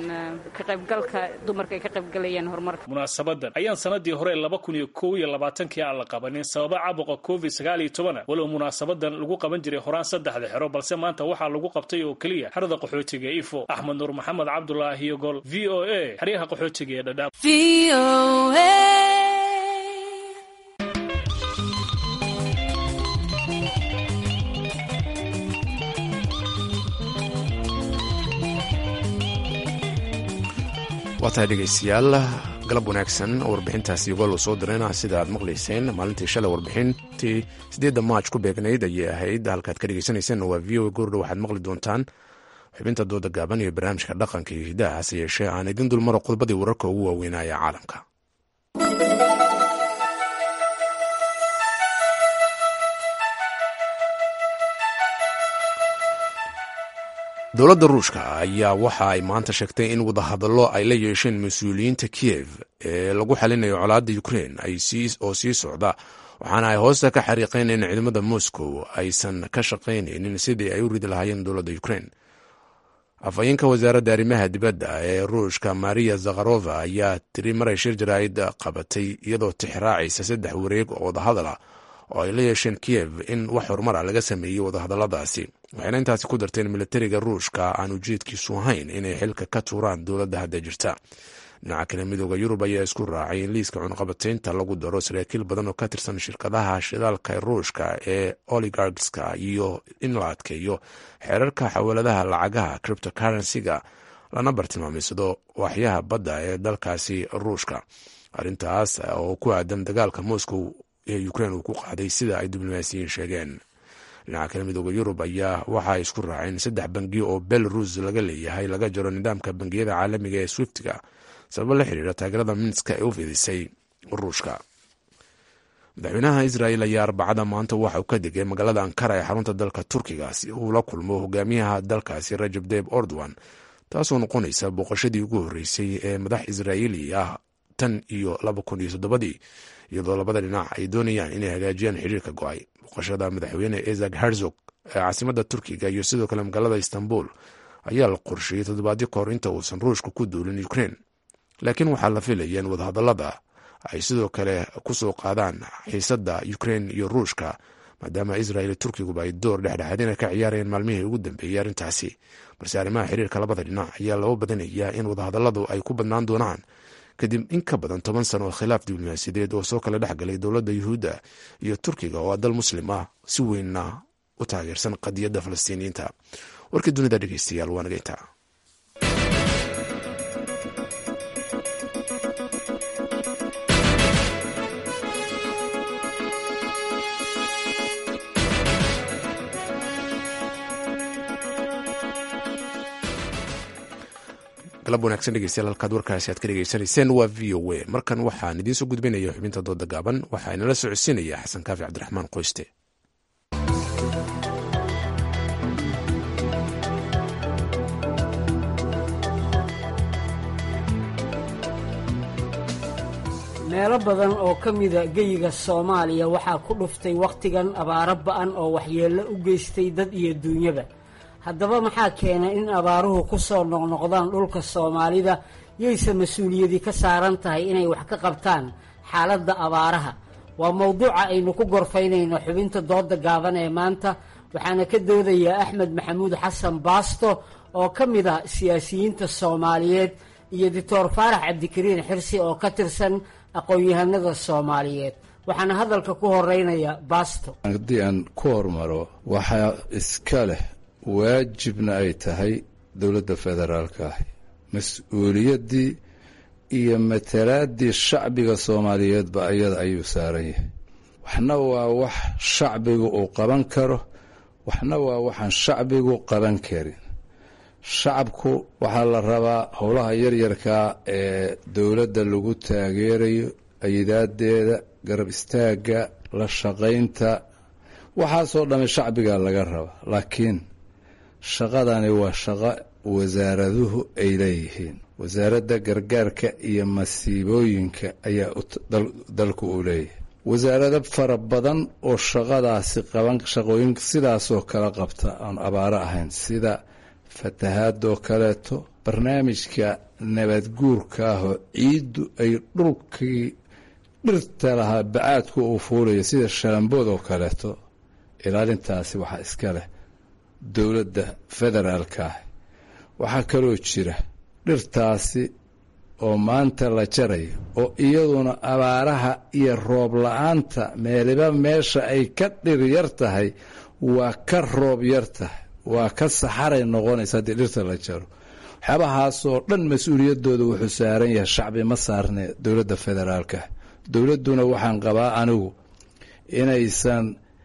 ka qaybgalka dumarka ay ka qaybgalayaan horumarka munaasabadan ayaan sanadii hore laba kun iyo kow iyo labaatankii aan la qabanin sababa caabuqa covid sagaal iyo tobana walow munaasabadan lagu qaban jiray horaan saddexda xero balse maanta waxaa lagu qabtay oo keliya xerada qaxootiga ifo axmed nuur maxamed cabdulaahi yogol v o a xeryaha qaxootiga ee dhadhaab waa tahay dhegaystayaal galab wanaagsan oo warbixintaasi gol soo dirayna sida aad maqlayseen maalintii shalay warbixintii siddeedda maaj ku beegnayd ayay ahayd halkaad ka dhegaysanaysen waa v o goordha waxaad maqli doontaan xubinta dooda gaaban iyo barnaamijka dhaqanka iyo hidaha hase yeeshee aan idin dulmaro qodbadii wararka ugu waaweynaya caalamka dowladda ruushka ayaa waxa ay maanta sheegtay in wadahadallo ay la yeesheen mas-uuliyiinta kiyev ee lagu xalinayo colaadda ukrein oo sii socda waxaana ay hoosta ka xariiqeen in ciidamada moscow aysan ka shaqaynaynin sidii ay u ridi lahaayeen dowladda ukrein afhayeenka wasaaradda arrimaha dibadda ee ruushka maria zakharova ayaa tiri maray shir jaraa'id qabatay iyadoo tixraacaysa saddex wareeg oo wadahadal ah oo ay la yeesheen kiyev in wax horumara laga sameeyey wadahadalladaasi waxayna intaasi ku darteen militariga ruushka aan ujeedkiisu ahayn inay xilka ka tuuraan dowladda hadda jirta dhinaca kale midooda yurub ayaa isku raacay in liiska cunqabataynta lagu daro saraakiil badan oo ka tirsan shirkadaha shidaalka ruushka ee oligarkska iyo in la adkeeyo xeerarka xawaladaha lacagaha criptocurrency-ga lana bartilmaamaysado waaxyaha badda ee dalkaasi ruushka arrintaas oo ku aadan dagaalka moscow ee ukrein uu ku qaaday sida ay diblomaasiyiin sheegeen dhinaca kale midooda yurub ayaa waxa ay isku raaceen saddex bangiyo oo belarus laga leeyahay laga jaro nidaamka bangiyada caalamiga ee swiftga sababo la xiriira taageerada minska ee u fidisay ruushka madaxweynaha israel ayaa arbacada maanta waxa uu ka degay magaalada ankara ee xarunta dalka turkiga si uu la kulmo hogaamiyaha dalkaasi rajab deb ordowan taasoo noqonaysa booqashadii ugu horreysay ee madax israa'iili ah tan iyo laba kun iyo toddobadii iyadoo labada dhinac ay doonayaan inay hagaajiyaan xiriirka go-ay booqashada madaxweyne ezak herzog ee caasimada turkiga iyo sidoo kale magaalada istanbul ayaa la qorsheeyey toddobaadyo kahor inta uusan ruushka ku duulin ukrein laakiin waxaa la filaya in wadahadallada ay sidoo kale kusoo qaadaan xiisadda ukrein iyo ruushka maadaama israel iyo turkiguba ay door dhexdhexaadina ka ciyaarayeen maalmihii ugu dambeeyey arrintaasi balse arrimaha xiriirka labada dhinac ayaa loo badanayaa in wadahadalladu ay ku badnaan doonaan kadib in ka badan toban sano oo khilaaf diblomaasiyadeed oo soo kala dhexgalay dowladda yuhuudda iyo turkiga oo dal muslim ah si weynna u taageersan qadiyadda falastiiniyiinta warkii dunida dhegeystayaal waa nageynta galab wanaagsan dhegeystayaal halkaad warkaasi aad ka dhegeysanayseen waa v o a markan waxaan idiin soo gudbinaya xubinta dooda gaaban waxaa inala socodsiinaya xasan kaafi cabdiraxmaan qoyste meelo badan oo ka mida geyiga soomaaliya waxaa ku dhuftay wakhtigan abaaro ba'an oo waxyeello u geystay dad iyo duunyaba haddaba maxaa keenay in abaaruhu ku soo noqnoqdaan dhulka soomaalida yayse mas-uuliyadii ka saaran tahay inay wax ka qabtaan xaaladda abaaraha waa mowduuca aynu ku gorfaynayno xubinta dooda gaaban ee maanta waxaana ka doodayaa axmed maxamuud xasan baasto oo ka mid ah siyaasiyiinta soomaaliyeed iyo doctor faarax cabdikariin xirsi oo ka tirsan aqoon-yahanada soomaaliyeed waxaana hadalka ku horeynaya baasto haddii aan ku hormaro waxaa iska leh waajibna ay tahay dowladda federaalka ahi mas-uuliyaddii iyo matalaaddii shacbiga soomaaliyeedba ayada ayuu saaran yahay waxna waa wax shacbigu uu qaban karo waxna waa waxaan shacbigu qaban karin shacabku waxaa la rabaa howlaha yaryarkaa ee dowladda lagu taageerayo ayidaadeeda garab istaagga la shaqaynta waxaasoo dhamme shacbigaa laga rabaa laakiin shaqadani waa shaqo wasaaraduhu ay leeyihiin wasaaradda gargaarka iyo masiibooyinka ayaa dalku uu leeyahay wasaarado fara badan oo shaqadaasi qaban shaqooyin sidaasoo kala qabta aan abaaro ahayn sida fatahaadoo kaleeto barnaamijka nabadguurka ahoo ciiddu ay dhulkii dhirta lahaa bacaadku uu fuulayo sida shalambood oo kaleeto ilaalintaasi waxaa iska leh dowladda federaalka ah waxaa kaloo jira dhirtaasi oo maanta la jarayo oo iyaduna abaaraha iyo roob la-aanta meeliba meesha ay ka dhir yar tahay waa ka roob yar tahay waa ka saxaray noqonaysa haddii dhirta la jaro waxyaabahaasoo dhan mas-uuliyaddooda wuxuu saaran yahay shacbi ma saarne dowladda federaalka dowladduna waxaan qabaa anigu inaysan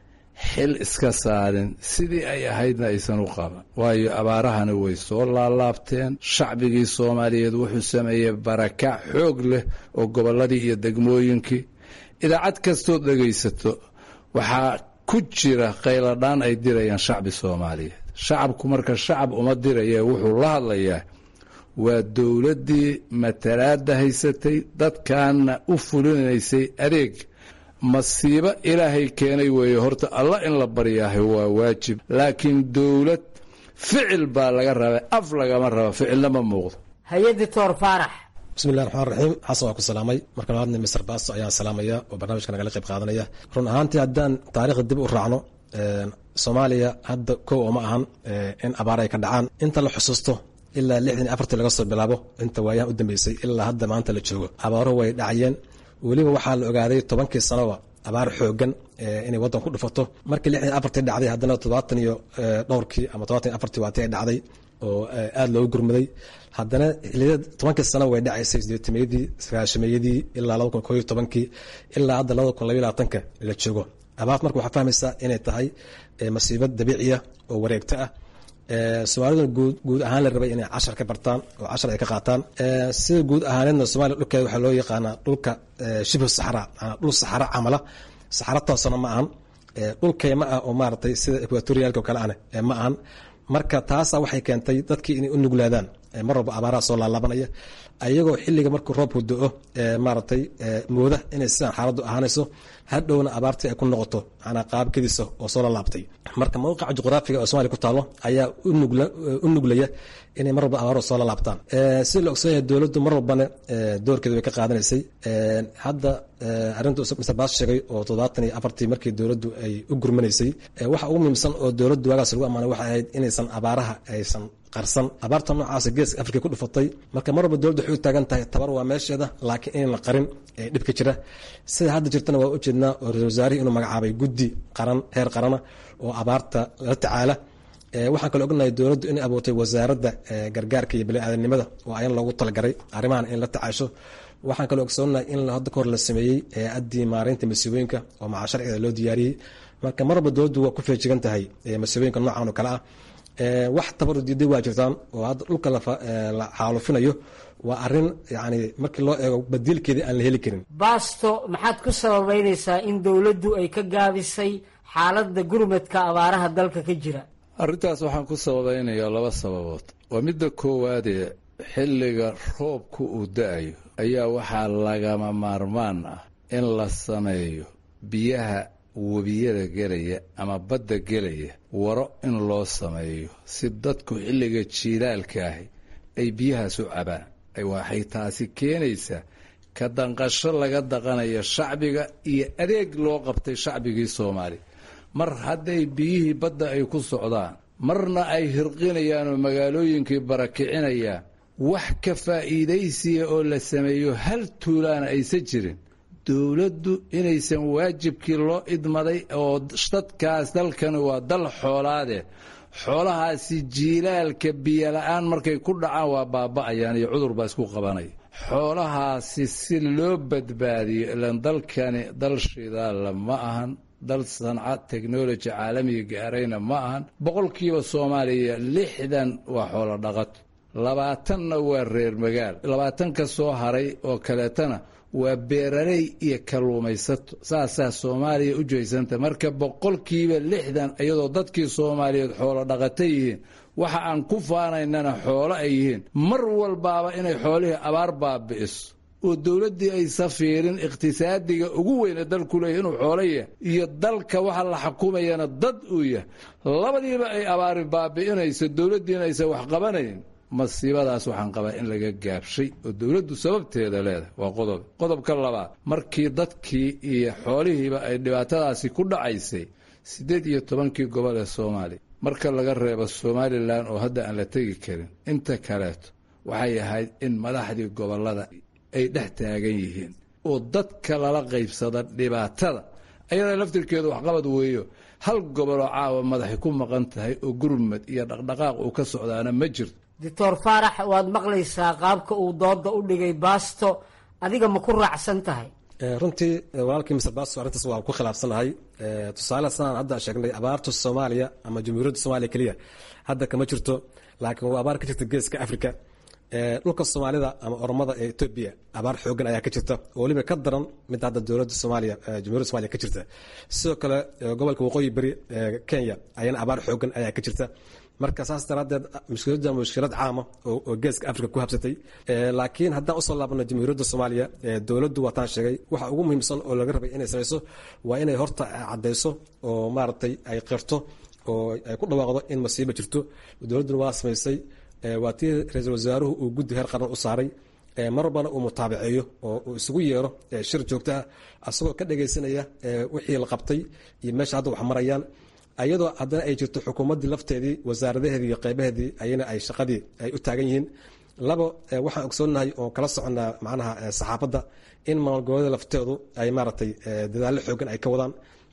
xil iska saarin sidii ay ahaydna aysan u qaban waayo abaarahani way soo laalaabteen shacbigii soomaaliyeed wuxuu sameeyey barakac xoog leh oo gobolladii iyo degmooyinkii idaacad kastood dhegaysato waxaa ku jira qayladhaan ay dirayaan shacbi soomaaliyeed shacabku marka shacab uma diraya wuxuu la hadlayaa waa dowladdii matalaadda haysatay dadkaana u fulinaysay adeeg masiibo ilaahay keenay weeye horta allah in la baryaahay waa waajib laakiin dowlad ficil baa laga rabaa af lagama raba ficilna ma muuqdo hay-adda toor faarax bismillahi raxmaan raxiim xasan waa ku salaamay marka labaadna mister baasto ayaan salaamaya oo barnaamijka nagala qayb qaadanaya run ahaantii haddaan taariikhda dib u raacno soomaaliya hadda kow oo ma ahan in abaar ay ka dhacaan inta la xusuusto ilaa lixdan iyo afartii laga soo bilaabo inta waayahan u dambeysay ilaa hadda maanta la joogo abaaruhu way dhacayeen weliba waxaa la ogaaday tobankii sanoba abaar xoogan inay waddan ku dhufato markii lixdan iyo afartii dhacday haddana toddobaatan iyo dhowrkii ama todobatan iyo afartii waatii ay dhacday oo aada loogu gurmaday haddana xiliyada tobankii sano way dhacaysay sideetameeyadii sagaashameeyadii ilaa laba kun koo iyo tobankii ilaa hadda labada kun labaiyo labaatanka la joogo abaart marka waxaa fahmaysaa inay tahay masiibad dabiiciya oo wareegto ah soomaaliduna guud guud ahaan la rabay inay cashar ka bartaan oo cashar ay ka qaataan sida guud ahaaneedna soomaliya dhulkeeda waxaa loo yaqaanaa dhulka shibhu saxra dhul saxaro camala saxaro toosana ma ahan dhul keyma ah oo maaragtay sida equatorialka oo kale ane ma ahan marka taasa waxay keentay dadkii inay u nuglaadaan mar walba abaaraha soo laalaabanaya ayagoo xilliga markuu roobku do-o maaragtay mooda inay sidaan xaaladdu ahaanayso hadhowna abaartii ay ku noqoto manaa qaabkadiisa oo soo lalaabtay marka mawqica juqraafiga oo somalia ku taalo ayaa u nuglaya inay mar walba abaaruhu soo lalaabtaan si la ogsoon yahay dowladdu mar walbana doorkeeda way ka qaadanaysay hadda arrinta mr baas sheegay oo toddobaatan iyo afartii markii dowladdu ay u gurmanaysay waxa ugu muhiimsan oo dowladdu waagaas lagu ammaanay waxay ahayd inaysan abaaraha aysan qarsan abaarta noocaasa geeska afrika ku dhufatay marka mar walba dowladda waxay u taagan tahay tabar waa meesheeda laakiin inaan la qarin ee dhibka jira sida hadda jirtana waa ujeednaa oo ra-isul wasaarihii inuu magacaabay guddi qaran heer qarana oo abaarta la tacaala waxaan kaloo ognahay dowladdu inay abuurtay wasaaradda gargaarka iyo bani-aadanimada oo ayan loogu talagaray arrimahan in la tacaasho waxaan kaloo ogsoonahay in hadda kahor la sameeyey hay-addii maareynta masiibooyinka oo maca sharciga loo diyaariyey marka mar walba dowladdu waa ku feejigan tahay masiibooyinka noocan oo kale ah wax tabaru diiday waa jirtaan oo hadda dhulka la xaalufinayo waa arin yani markii loo eego badiilkeedii aan la heli karin baasto maxaad ku sababeynaysaa in dowladdu ay ka gaabisay xaaladda gurmadka abaaraha dalka ka jira arrintaas waxaan ku sababeynayaa laba sababood waa midda koowaadee xilliga roobku uu da-ayo ayaa waxaa lagama maarmaan ah in la sameeyo biyaha webiyada gelaya ama badda gelaya waro in loo sameeyo si dadku xilliga jiilaalka ahi ay biyahaas u cabaan waxay taasi keenaysaa ka danqasho laga daqanayo shacbiga iyo adeeg loo qabtay shacbigii soomaaliya mar hadday biyihii badda ay ku socdaan marna ay hirqinayaan oo magaalooyinkii barakicinayaan wax ka faa'iidaysiya oo la sameeyo hal tuulaana aysan jirin dowladdu inaysan waajibkii loo idmaday oo dadkaas dalkani waa dal xoolaade xoolahaasi jiilaalka biyola-aan markay ku dhacaan waa baaba'ayaan iyo cudur baa isku qabanaya xoolahaasi si loo badbaadiyo ilan dalkani dal shidaalla ma ahan dal sanca technology caalamiga gaarayna ma ahan boqolkiiba soomaaliya lixdan waa xoolo dhaqato labaatanna waa reer magaal labaatan ka soo haray oo kaleetana waa beeraley iyo kalluumaysato saasaa soomaaliya u jeysanta marka boqolkiiba lixdan iyadoo dadkii soomaaliyeed xoolo dhaqata yihiin waxa aan ku faanaynana xoolo ay yihiin mar walbaaba inay xoolihii abaar baabi'iso oo dowladdii aysa fiirin iqhtisaadiga ugu weyne dalku leeyahy inuu xoolo yahay iyo dalka waxa la xukumayana dad uu yahay labadiiba ay abaari baabi'inayso dowladdiina aysan wax qabanayn masiibadaas waxaan qabaa in laga gaabshay oo dowladdu sababteeda leedahay waa qodob qodobka labaad markii dadkii iyo xoolihiiba ay dhibaatadaasi ku dhacaysay siddeed iyo tobankii gobol ee soomaaliya marka laga reebo somalilan oo hadda aan la tegi karin inta kaleeto waxay ahayd in madaxdii gobollada ay dhex taagan yihiin oo dadka lala qaybsada dhibaatada ayada laftirkeedu waxqabad weeyo hal goboloo caawa madaxay ku maqan tahay oo gurmad iyo dhaqdhaqaaq uu ka socdaana ma jirto doctor faarax waad maqlaysaa qaabka uu dooda u dhigay baasto adiga ma ku raacsan tahay runtii walaalkii mr basto arrintaas waa ku khilaafsanahay tusaale sanaan hadda sheegnay abaarta soomaaliya ama jamhuuriyadda soomaaliya keliya hadda kama jirto laakiin waa abaar ka jirta geeska africa dhulka soomaalida ama oromada ee etoobiya abaar xoogan ayaa ka jirta oo weliba ka daran mid hadda dowladda soomaaliya jamhuuriyadda somaaliya ka jirta sidoo kale gobolka waqooyi beri kenya ayana abaar xoogan ayaa ka jirta marka saas daraadeed mushkiladda mushkilad caama oo geeska africa ku habsatay laakiin haddaan usoo laabano jamhuuriyadda soomaaliya dowladdu waataan sheegay waxa ugu muhiimsan oo laga rabay inay samayso waa inay horta caddayso oo maaragtay ay qirto oo ay ku dhawaaqdo in masiiba jirto dowladduna waa samaysay waa tii ra-iisul wasaaruhu uu guddi heer qaran u saaray mar walbana uu mutaabaceeyo oo uu isugu yeero shir joogto ah asagoo ka dhagaysanaya wixii la qabtay iyo meesha hadda wax marayaan ayadoo haddana ay jirto xukuumaddii lafteedii wasaaradaheedii iyo qeybaheedii ayana ay shaqadii ay u taagan yihiin labo waxaan ogsoonnahay oo kala soconnaa macnaha saxaafadda in maalgoboleeda lafteedu ay maaragtay dadaallo xoogan ay ka wadaan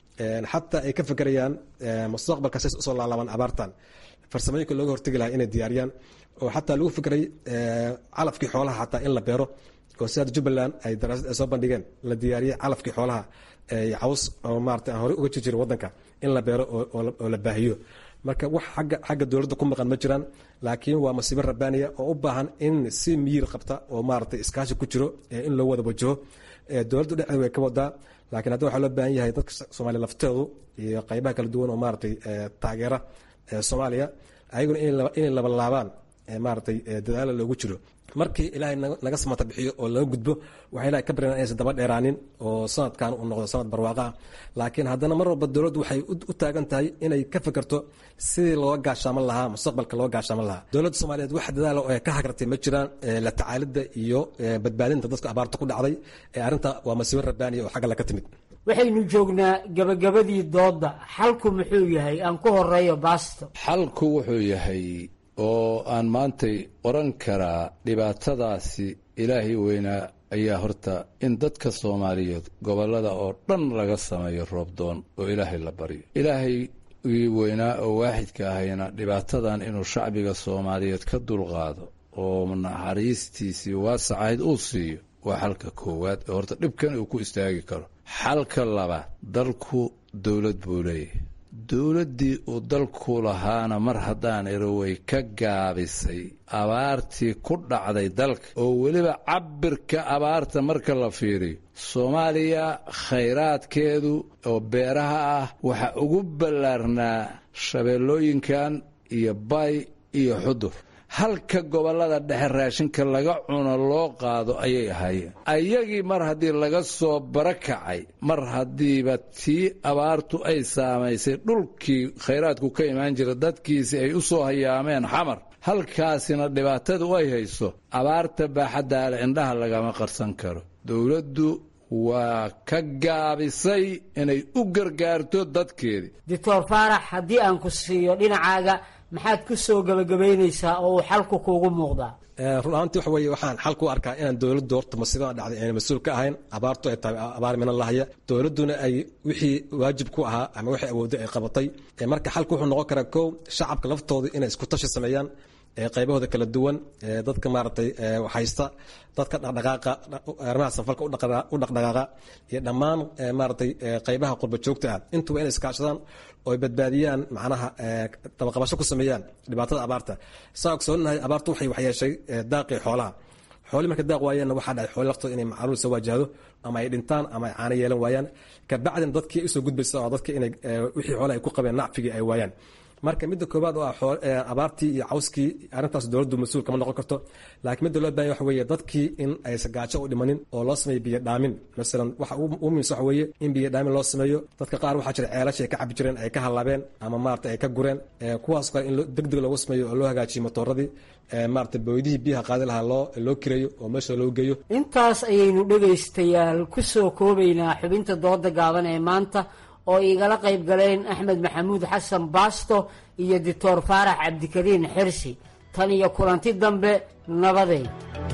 xataa ay ka fekerayaan mustaqbalka says usoo laalaabaan abaartan farsamooyinka looga hortegi lahaa inay diyaariyaan oo xataa lagu fikray calafkii xoolaha xataa in la beero oo sidaad jubbaland ay daraasad ay soo bandhigeen la diyaariyey calafkii xoolaha caws oo maarata aan horey uga jirjiri waddanka in la beero oo la baahiyo marka wax agga xagga dowladda ku maqan ma jiraan laakiin waa masiibo rabbaaniya oo u baahan in si miyir qabta oo maaragtay iskaashi ku jiro in loo wada wajaho dowladda dhexdeeda way ka wadaa laakiin hadda waxaa loo baahan yahay dadka soomaaliya lafteedu iyo qaybaha kala duwan oo maaragtay taageera soomaaliya ayaguna inay labalaabaan maaragtay dadaalo loogu jiro markii ilaahay naga samata bixiyo oo laga gudbo waxaa ilahay ka baryan inaysan daba dheeraanin oo sanadkan uu noqdo sanad barwaaqa ah laakiin haddana mar walba dowladdu waxay u taagan tahay inay ka fekerto sidii looga gaashaaman lahaa mustaqbalka looga gaashaaman lahaa dowladda soomaaliyeed wax dadaalo ee ka hagartay ma jiraan la tacaalidda iyo badbaadinta dadka abaarta ku dhacday ee arrinta waa masiibo rabbaaniya oo xagga laga timid waxaynu joognaa gabagabadii doodda xalku muxuu yahay aan ku horeeyo baasto xalku wuxuu yahay oo aan maantay oran karaa dhibaatadaasi ilaahay weynaa ayaa horta in dadka soomaaliyeed gobollada oo dhan laga sameeyo roobdoon oo ilaahay la baryo ilaahay ii weynaa oo waaxidka ahayna dhibaatadan inuu shacbiga soomaaliyeed ka dulqaado oo naxariistiisii waasacayd uu siiyo waa xalka koowaad ee horta dhibkan uu ku istaagi karo xalka labaad dalku dowlad buu leeyahay dowladdii uu dalku lahaana mar haddaan iro way ka gaabisay abaartii ku dhacday dalka oo weliba cabirka abaarta marka la fiiriyo soomaaliya khayraadkeedu oo beeraha ah waxaa ugu ballaarnaa shabeellooyinkan iyo bay iyo xudur halka gobollada dhexe raashinka laga cuno loo qaado ayay ahaayeen ayagii mar haddii laga soo barakacay mar haddiiba tii abaartu ay saamaysay dhulkii khayraadku ka imaan jira dadkiisi ay u soo hayaameen xamar halkaasina dhibaatadu ay hayso abaarta baaxaddaale indhaha lagama qarsan karo dowladdu waa ka gaabisay inay u gargaarto dadkeedii doctor faarax haddii aan ku siiyo dhinacaaga maxaad ku soo gebagabaynaysaa oo uu xalku kuugu muuqdaa run ahaantii waxa weeye waxaan xalku arkaa inaan dowladdu horta masiibada dhacday ayna mas-uul ka ahayn abaartu ay tahay abaar minan lahaya dowladduna ay wixii waajib ku ahaa ama wixii awoodday ay qabatay marka xalku wuxuu noqon karaa kow shacabka laftooda inay isku tashi sameeyaan qaybahooda kala duwan dadka maaragtay haysta dadka dhaqdhaqaaqa arrimaha sanfalka u dhaqdhaqaaqa iyo dhammaan maaragtay qaybaha qurba joogta ah intuba inay iskaashadaan oo ay badbaadiyaan macnaha dabaqabasho ku sameeyaan dhibaatada abaarta saa ogsoonahay abaartu waxay waxyeeshay daaqii xoolaha xoolii marka daaq waayeenna waxaa dhacay xooli laftooda inay macluul soo waajahdo ama ay dhintaan ama ay caano yeelan waayaan kabacdina dadkii usoo gudbaysa oo dadka inay wixii xoolaha ay ku qabeen nacfigii ay waayaan marka midda koobaad oo ah abaartii iyo cawskii arrintaas dowladdu mas-uul kama noqon karto laakiin midda loo bahanya waxa weeye dadkii in aysan gaajo u dhimanin oo loo sameeyo biyo dhaamin masalan waxa ugu muhiimsan waxa weeye in biyo dhaamin loo sameeyo dadka qaar waxaa jira ceelasha ay ka cabi jireen ay ka halaabeen ama maarata ay ka gureen kuwaas kale in deg deg loogu sameeyo oo loo hagaajiyo matooradii maarata booydihii biyaha qaadi lahaa loo loo kireeyo oo meesha loo geeyo intaas ayaynu dhegaystayaal ku soo koobaynaa xubinta dooda gaaban ee maanta oo igala qayb galeen axmed maxamuud xasan baasto iyo doctor faarax cabdikariin xirsi tan iyo kulanti dambe nabadeed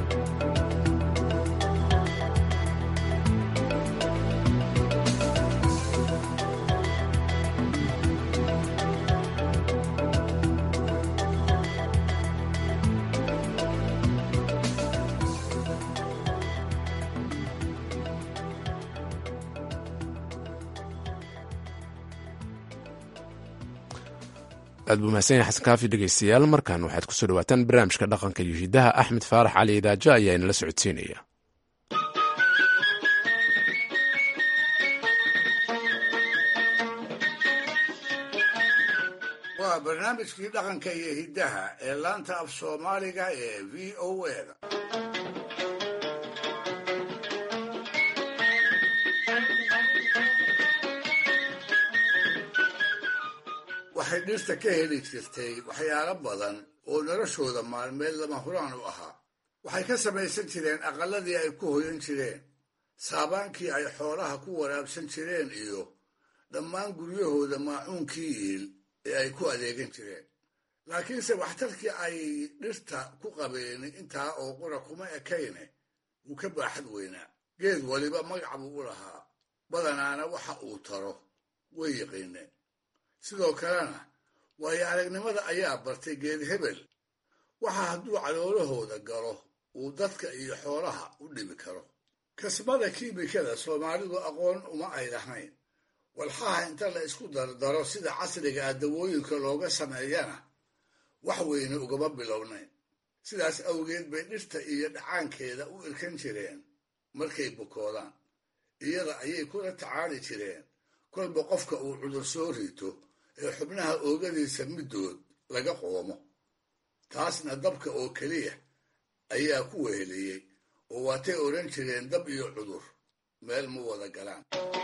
aad buu mahadsan yahay xasan kaafi dhegeystayaal markan waxaad kusoo dhawaataan barnaamijka dhaqanka iyo hidaha axmed faarax cali idaajo ayaa inala socodsiinaya waa barnaamijkii dhaqanka iyo hiddaha ee laanta af soomaaliga ee v o eda waxay dhirta ka heli jirtay waxyaalo badan oo noloshooda maalmeed lama huraan u ahaa waxay ka samaysan jireen aqalladii ay ku hoyan jireen saabaankii ay xoolaha ku waraabsan jireen iyo dhammaan guryahooda maacuunkii iil ee ay ku adeegan jireen laakiinse waxtarkii ay dhirta ku qabeen intaa oo qura kuma ekayne wuu ka baaxad weynaa geed waliba magac buu u lahaa badanaana waxa uu taro way yaqiineen sidoo kalena waayo aragnimada ayaa bartay geed hebel waxa hadduu caloolahooda galo uu dadka iyo xoolaha u dhibi karo kasmada kiimikada soomaalidu aqoon uma ay lahayn walxaha inta la isku dardaro sida casriga ah dawooyinka looga sameeyana wax weyne ugama bilownayn sidaas awgeed bay dhirta iyo dhacaankeeda u irkan jireen markay bukoodaan iyada ayay kula tacaali jireen kolba qofka uu cudur soo rito ee xubnaha oogadiisa middood laga qoomo taasna dabka oo keliya ayaa ku weheliyey oo waatay odhan jireen dab iyo cudur meel ma wada galaan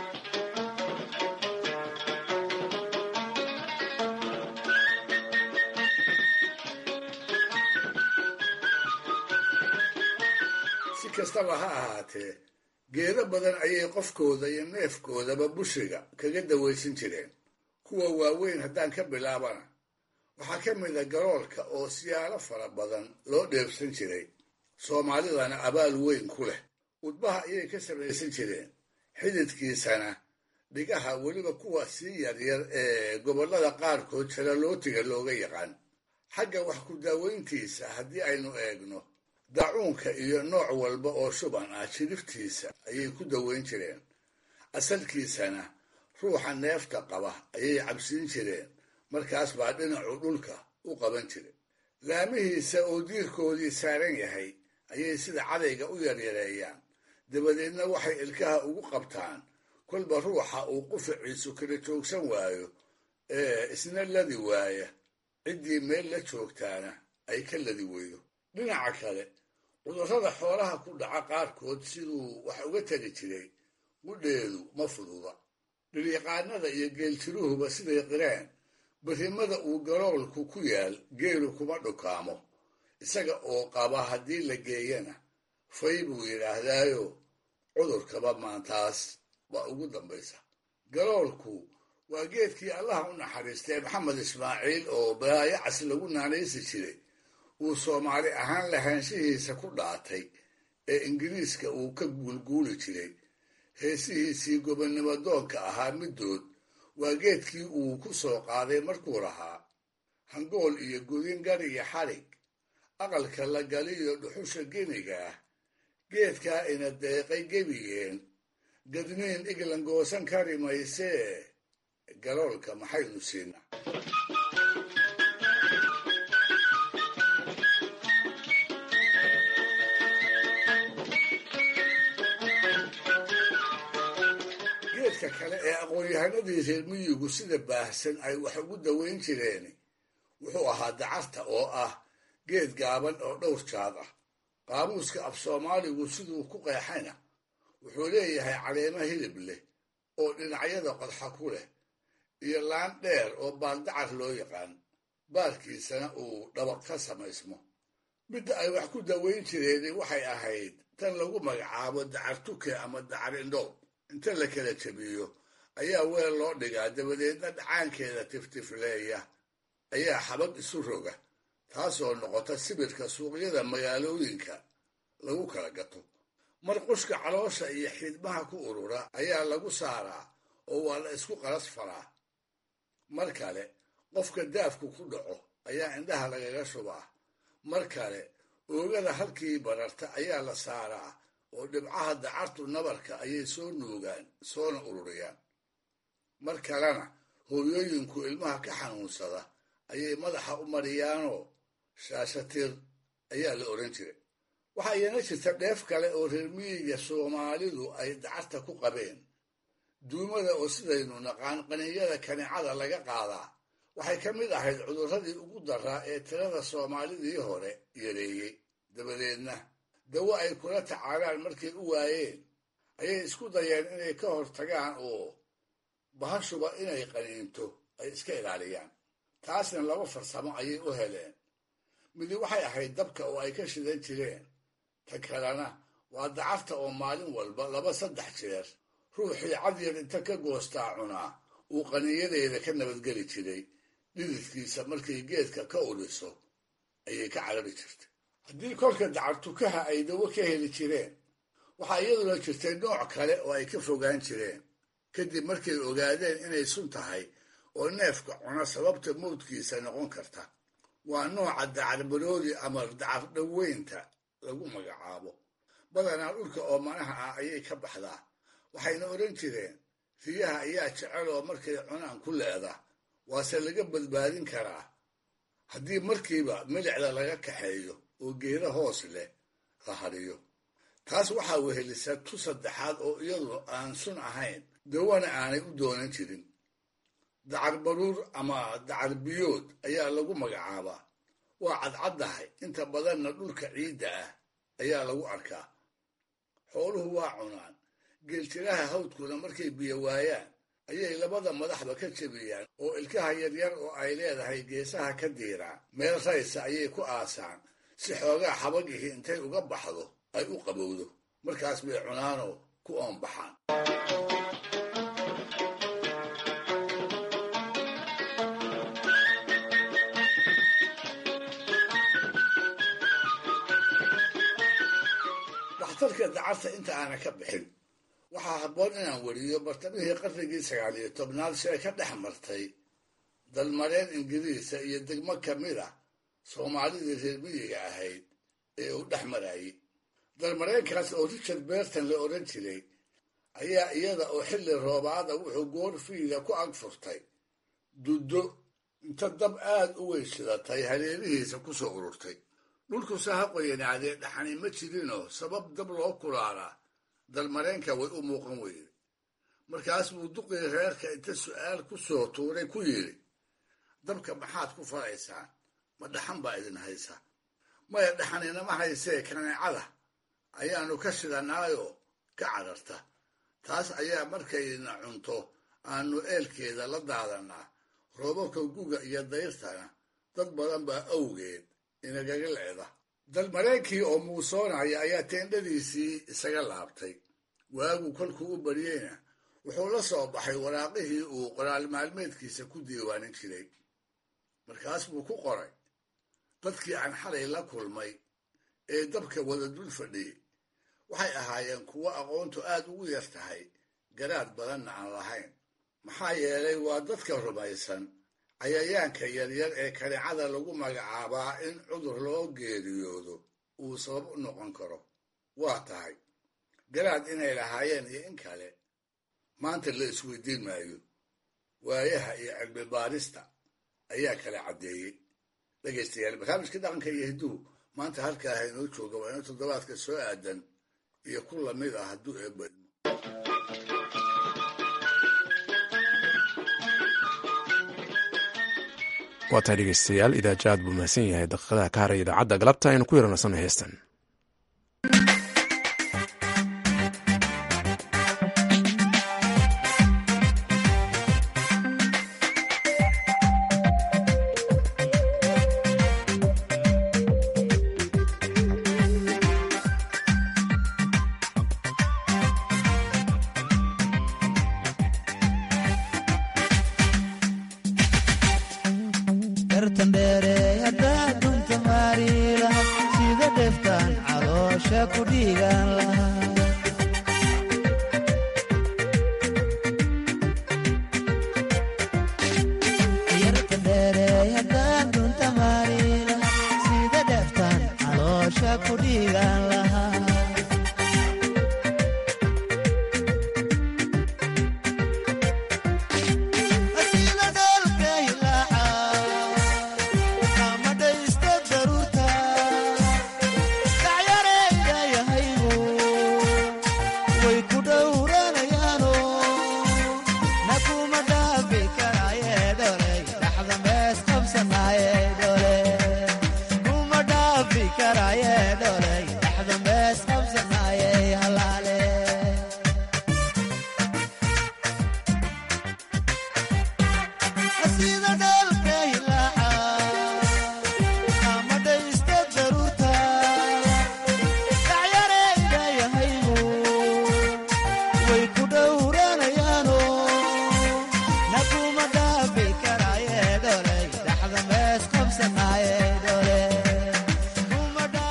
si kastaba ha ahaatee geedo badan ayay qofkooda iyo neefkoodaba bushiga kaga dawaysan jireen kuwa waaweyn haddaan ka bilaabana waxaa ka mid a garoolka oo siyaalo fara badan loo dheebsan jiray soomaalidana abaal weyn ku leh udbaha ayay ka samaysan jireen xididkiisana dhigaha weliba kuwa sii yaryar ee gobollada qaarkood jaralootiga looga yaqaan xagga wax ku daaweyntiisa haddii aynu eegno daacuunka iyo nooc walba oo shuban ah jiriftiisa ayay ku daweyn jireen asalkiisana ruuxa neefta qaba ayay cabsiin jireen markaas baa dhinacu dhulka u qaban jiray laamihiisa oo diirkoodii saaran yahay ayay sida cadayga u yaryareeyaan dabadeedna waxay ilkaha ugu qabtaan kolba ruuxa uu qufaciisu kala joogsan waayo ee isna ladi waaya ciddii meel la joogtaana ay ka ladi weydo dhinaca kale cudurrada xoolaha ku dhaca qaarkood siduu wax uga tari jiray qudheedu ma fududa dhilyaqaanada iyo geeltiruhuba siday qireen barrimada uu garoolku ku yaal geelu kuma dhukaamo isaga oo qaba haddii la geeyana fay buu yidhaahdaayo cudurkaba maantaas baa ugu dambaysa garoolku waa geedkii allaha u naxariistay maxamed ismaaciil oo baayacas lagu naanaysi jiray uu soomaali ahaan lahaanshihiisa ku dhaatay ee ingiriiska uu ka guulguuli jiray heesihiisii gobonnimo doonka ahaa middood waa geedkii uu ku soo qaaday markuu lahaa hangool iyo gudin gar iyo xadhig aqalka la galiyo dhuxusha geniga ah geedkaa ina deeqay gebigeen gadniin iglan goosan kari maysee garoolka maxaynu siinaa geedka kale ee aqoon-yahanadii reer miyigu sida baahsan ay wax ugu daweyn jireen wuxuu ahaa dacarta oo ah geed gaaban oo dhowr jaad ah qaamuuska af soomaaligu siduu ku qeexayna wuxuu leeyahay caleemo hilib leh oo dhinacyada qodxa ku leh iyo laan dheer oo baaldacar loo yaqaan baarkiisana uu dhabaq ka samaysmo midda ay wax ku daweyn jireen waxay ahayd tan lagu magacaabo dacar tuke ama dacar indhoob inta la kala jebiyo ayaa weel loo dhigaa dabadeedna dhacaankeeda tiftifleeya ayaa xabad isu roga taasoo noqota sibirka suuqyada magaalooyinka lagu kala gato marqushka caloosha iyo xidmaha ku urura ayaa lagu saaraa oo waa la isku qalas faraa mar kale qofka daafku ku dhaco ayaa indhaha lagaga shubaa mar kale oogada halkii bararta ayaa la saaraa oo dhibcaha dacartu nabarka ayay soo nuugaan soona ururiyaan mar kalena hooyooyinku ilmaha ka xanuunsada ayay madaxa u mariyaanoo shaashatir ayaa la odhan jiray waxaa iyana jirta dheef kale oo reer miyiga soomaalidu ay dacarta ku qabeen duumada oo sidaynu naqaan qaninyada kanicada laga qaadaa waxay ka mid ahayd cudurradii ugu daraa ee tirada soomaalidii hore yareeyey dabadeedna dawo ay kula tacaalaan markay u waayeen ayay isku dayeen inay ka hortagaan oo bahashuba inay qaniinto ay iska ilaaliyaan taasna laba farsamo ayay u heleen midi waxay ahayd dabka oo ay ka shidan jireen ta kalena waa dacarta oo maalin walba laba saddex jeer ruuxii cadyar inta ka goostaa cunaa uu qaniyadeeda ka nabadgeli jiray dhididkiisa markay geedka ka udhiso ayay ka carari jirtay haddii kolka dacartukaha ay dawo ka heli jireen waxaa iyaduna jirtay nooc kale oo ay ka fogaan jireen kadib markay ogaadeen inay sun tahay oo neefka cuna sababta mawdkiisa noqon karta waa nooca dacarbaroodi ama dacar dhoweynta lagu magacaabo badanaa dhulka oomanaha ah ayay ka baxdaa waxayna odhan jireen riyaha ayaa jecel oo markay cunaan ku leeda waase laga badbaadin karaa haddii markiiba milicda laga kaxeeyo oo geeda hoos leh la hadiyo taas waxaa wehelisa tu saddexaad oo iyadu aan sun ahayn dawana aanay u doonan jirin dacar baruur ama dacar biyood ayaa lagu magacaabaa waa cadcaddahay inta badanna dhulka ciidda ah ayaa lagu arkaa xooluhu waa cunaan geeltiraha hawdkuna markay biyo waayaan ayay labada madaxba ka jebiyaan oo ilkaha yaryar oo ay leedahay geesaha ka diiraan meel raysa ayay ku aasaan si xoogaa xabagihii intay uga baxdo ay u qabowdo markaas bay cunaanoo ku oonbaxaan dhakhtarka dacarta inta aana ka bixin waxaa habboon inaan weriyo bartamihii qarnigii sagaal iyo tobnaad si ay ka dhex martay dalmareen ingiriisa iyo degmo ka mid a soomaalidii reer miyiga ahayd ee uu dhex marayay dalmareenkaas oo richard berton la odhan jiray ayaa iyada oo xilli roobaada wuxuu goorfiida ku ag furtay duddo inta dab aad u weyshidatay hareerihiisa ku soo ururtay dhulkuse ha qoyanaadee dhaxani ma jirinoo sabab dab loo kulaalaa dalmareenka way u muuqan weyde markaas buu duqii reerka inta su'aal ku soo tuuray ku yidhi dabka maxaad ku falaysaan ma dhaxan baa idin haysa maya dhaxaninama haysee kaneecada ayaannu ka shidanaayoo ka cararta taas ayaa markayna cunto aanu eelkeeda la daadannaa roobabka guga iyo dayrtana dad badan baa awgeed inagaga leeda dalmareenkii oo muusoonaya ayaa teendhadiisii isaga laabtay waagu kolkuu u baryeyna wuxuu la soo baxay waraaqihii uu qoraal maalmeedkiisa ku diiwaanin jiray markaas buu ku qoray dadkii aan xalay la kulmay ee dabka wada dul fadhiyey waxay ahaayeen kuwo aqoontu aad ugu yar tahay garaad badanna aan lahayn maxaa yeelay waa dadka rumaysan cayayaanka yaryar ee kanicada lagu magacaabaa in cudur loo geeriyoodo uu sabab u noqon karo waa tahay garaad inay lahaayeen iyo in kale maanta la isweydiin maayo waayaha iyo cilmi baarista ayaa kala caddeeyey dhegaystayaal barnaamijka dhaqanka iyo hidduhu maanta halkaa haynoo jooga waa ino toddobaadka soo aadan iyo ku lamid ah hadduu eebadmo waa tahay dhegeystayaal idaaja aad buu mahadsan yahay daqiiqadaha ka haraya idaacadda galabta aynu ku yaranasano heestan Dacyareyda yahaygu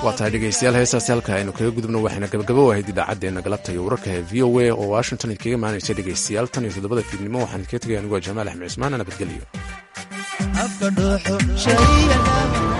waa tahay dhegeystayaal heestaasi halka aynu kaga gudubno waxayna gabagabo ahayd idaacaddeenna galabta iyo wararka ee v o a oo washington idkaga imaanaysa dhegeystayaal tan iyo toddobada fiidnimo waxaan idkaga tegay anigoo jamaal axmed cismaan nabadgelyo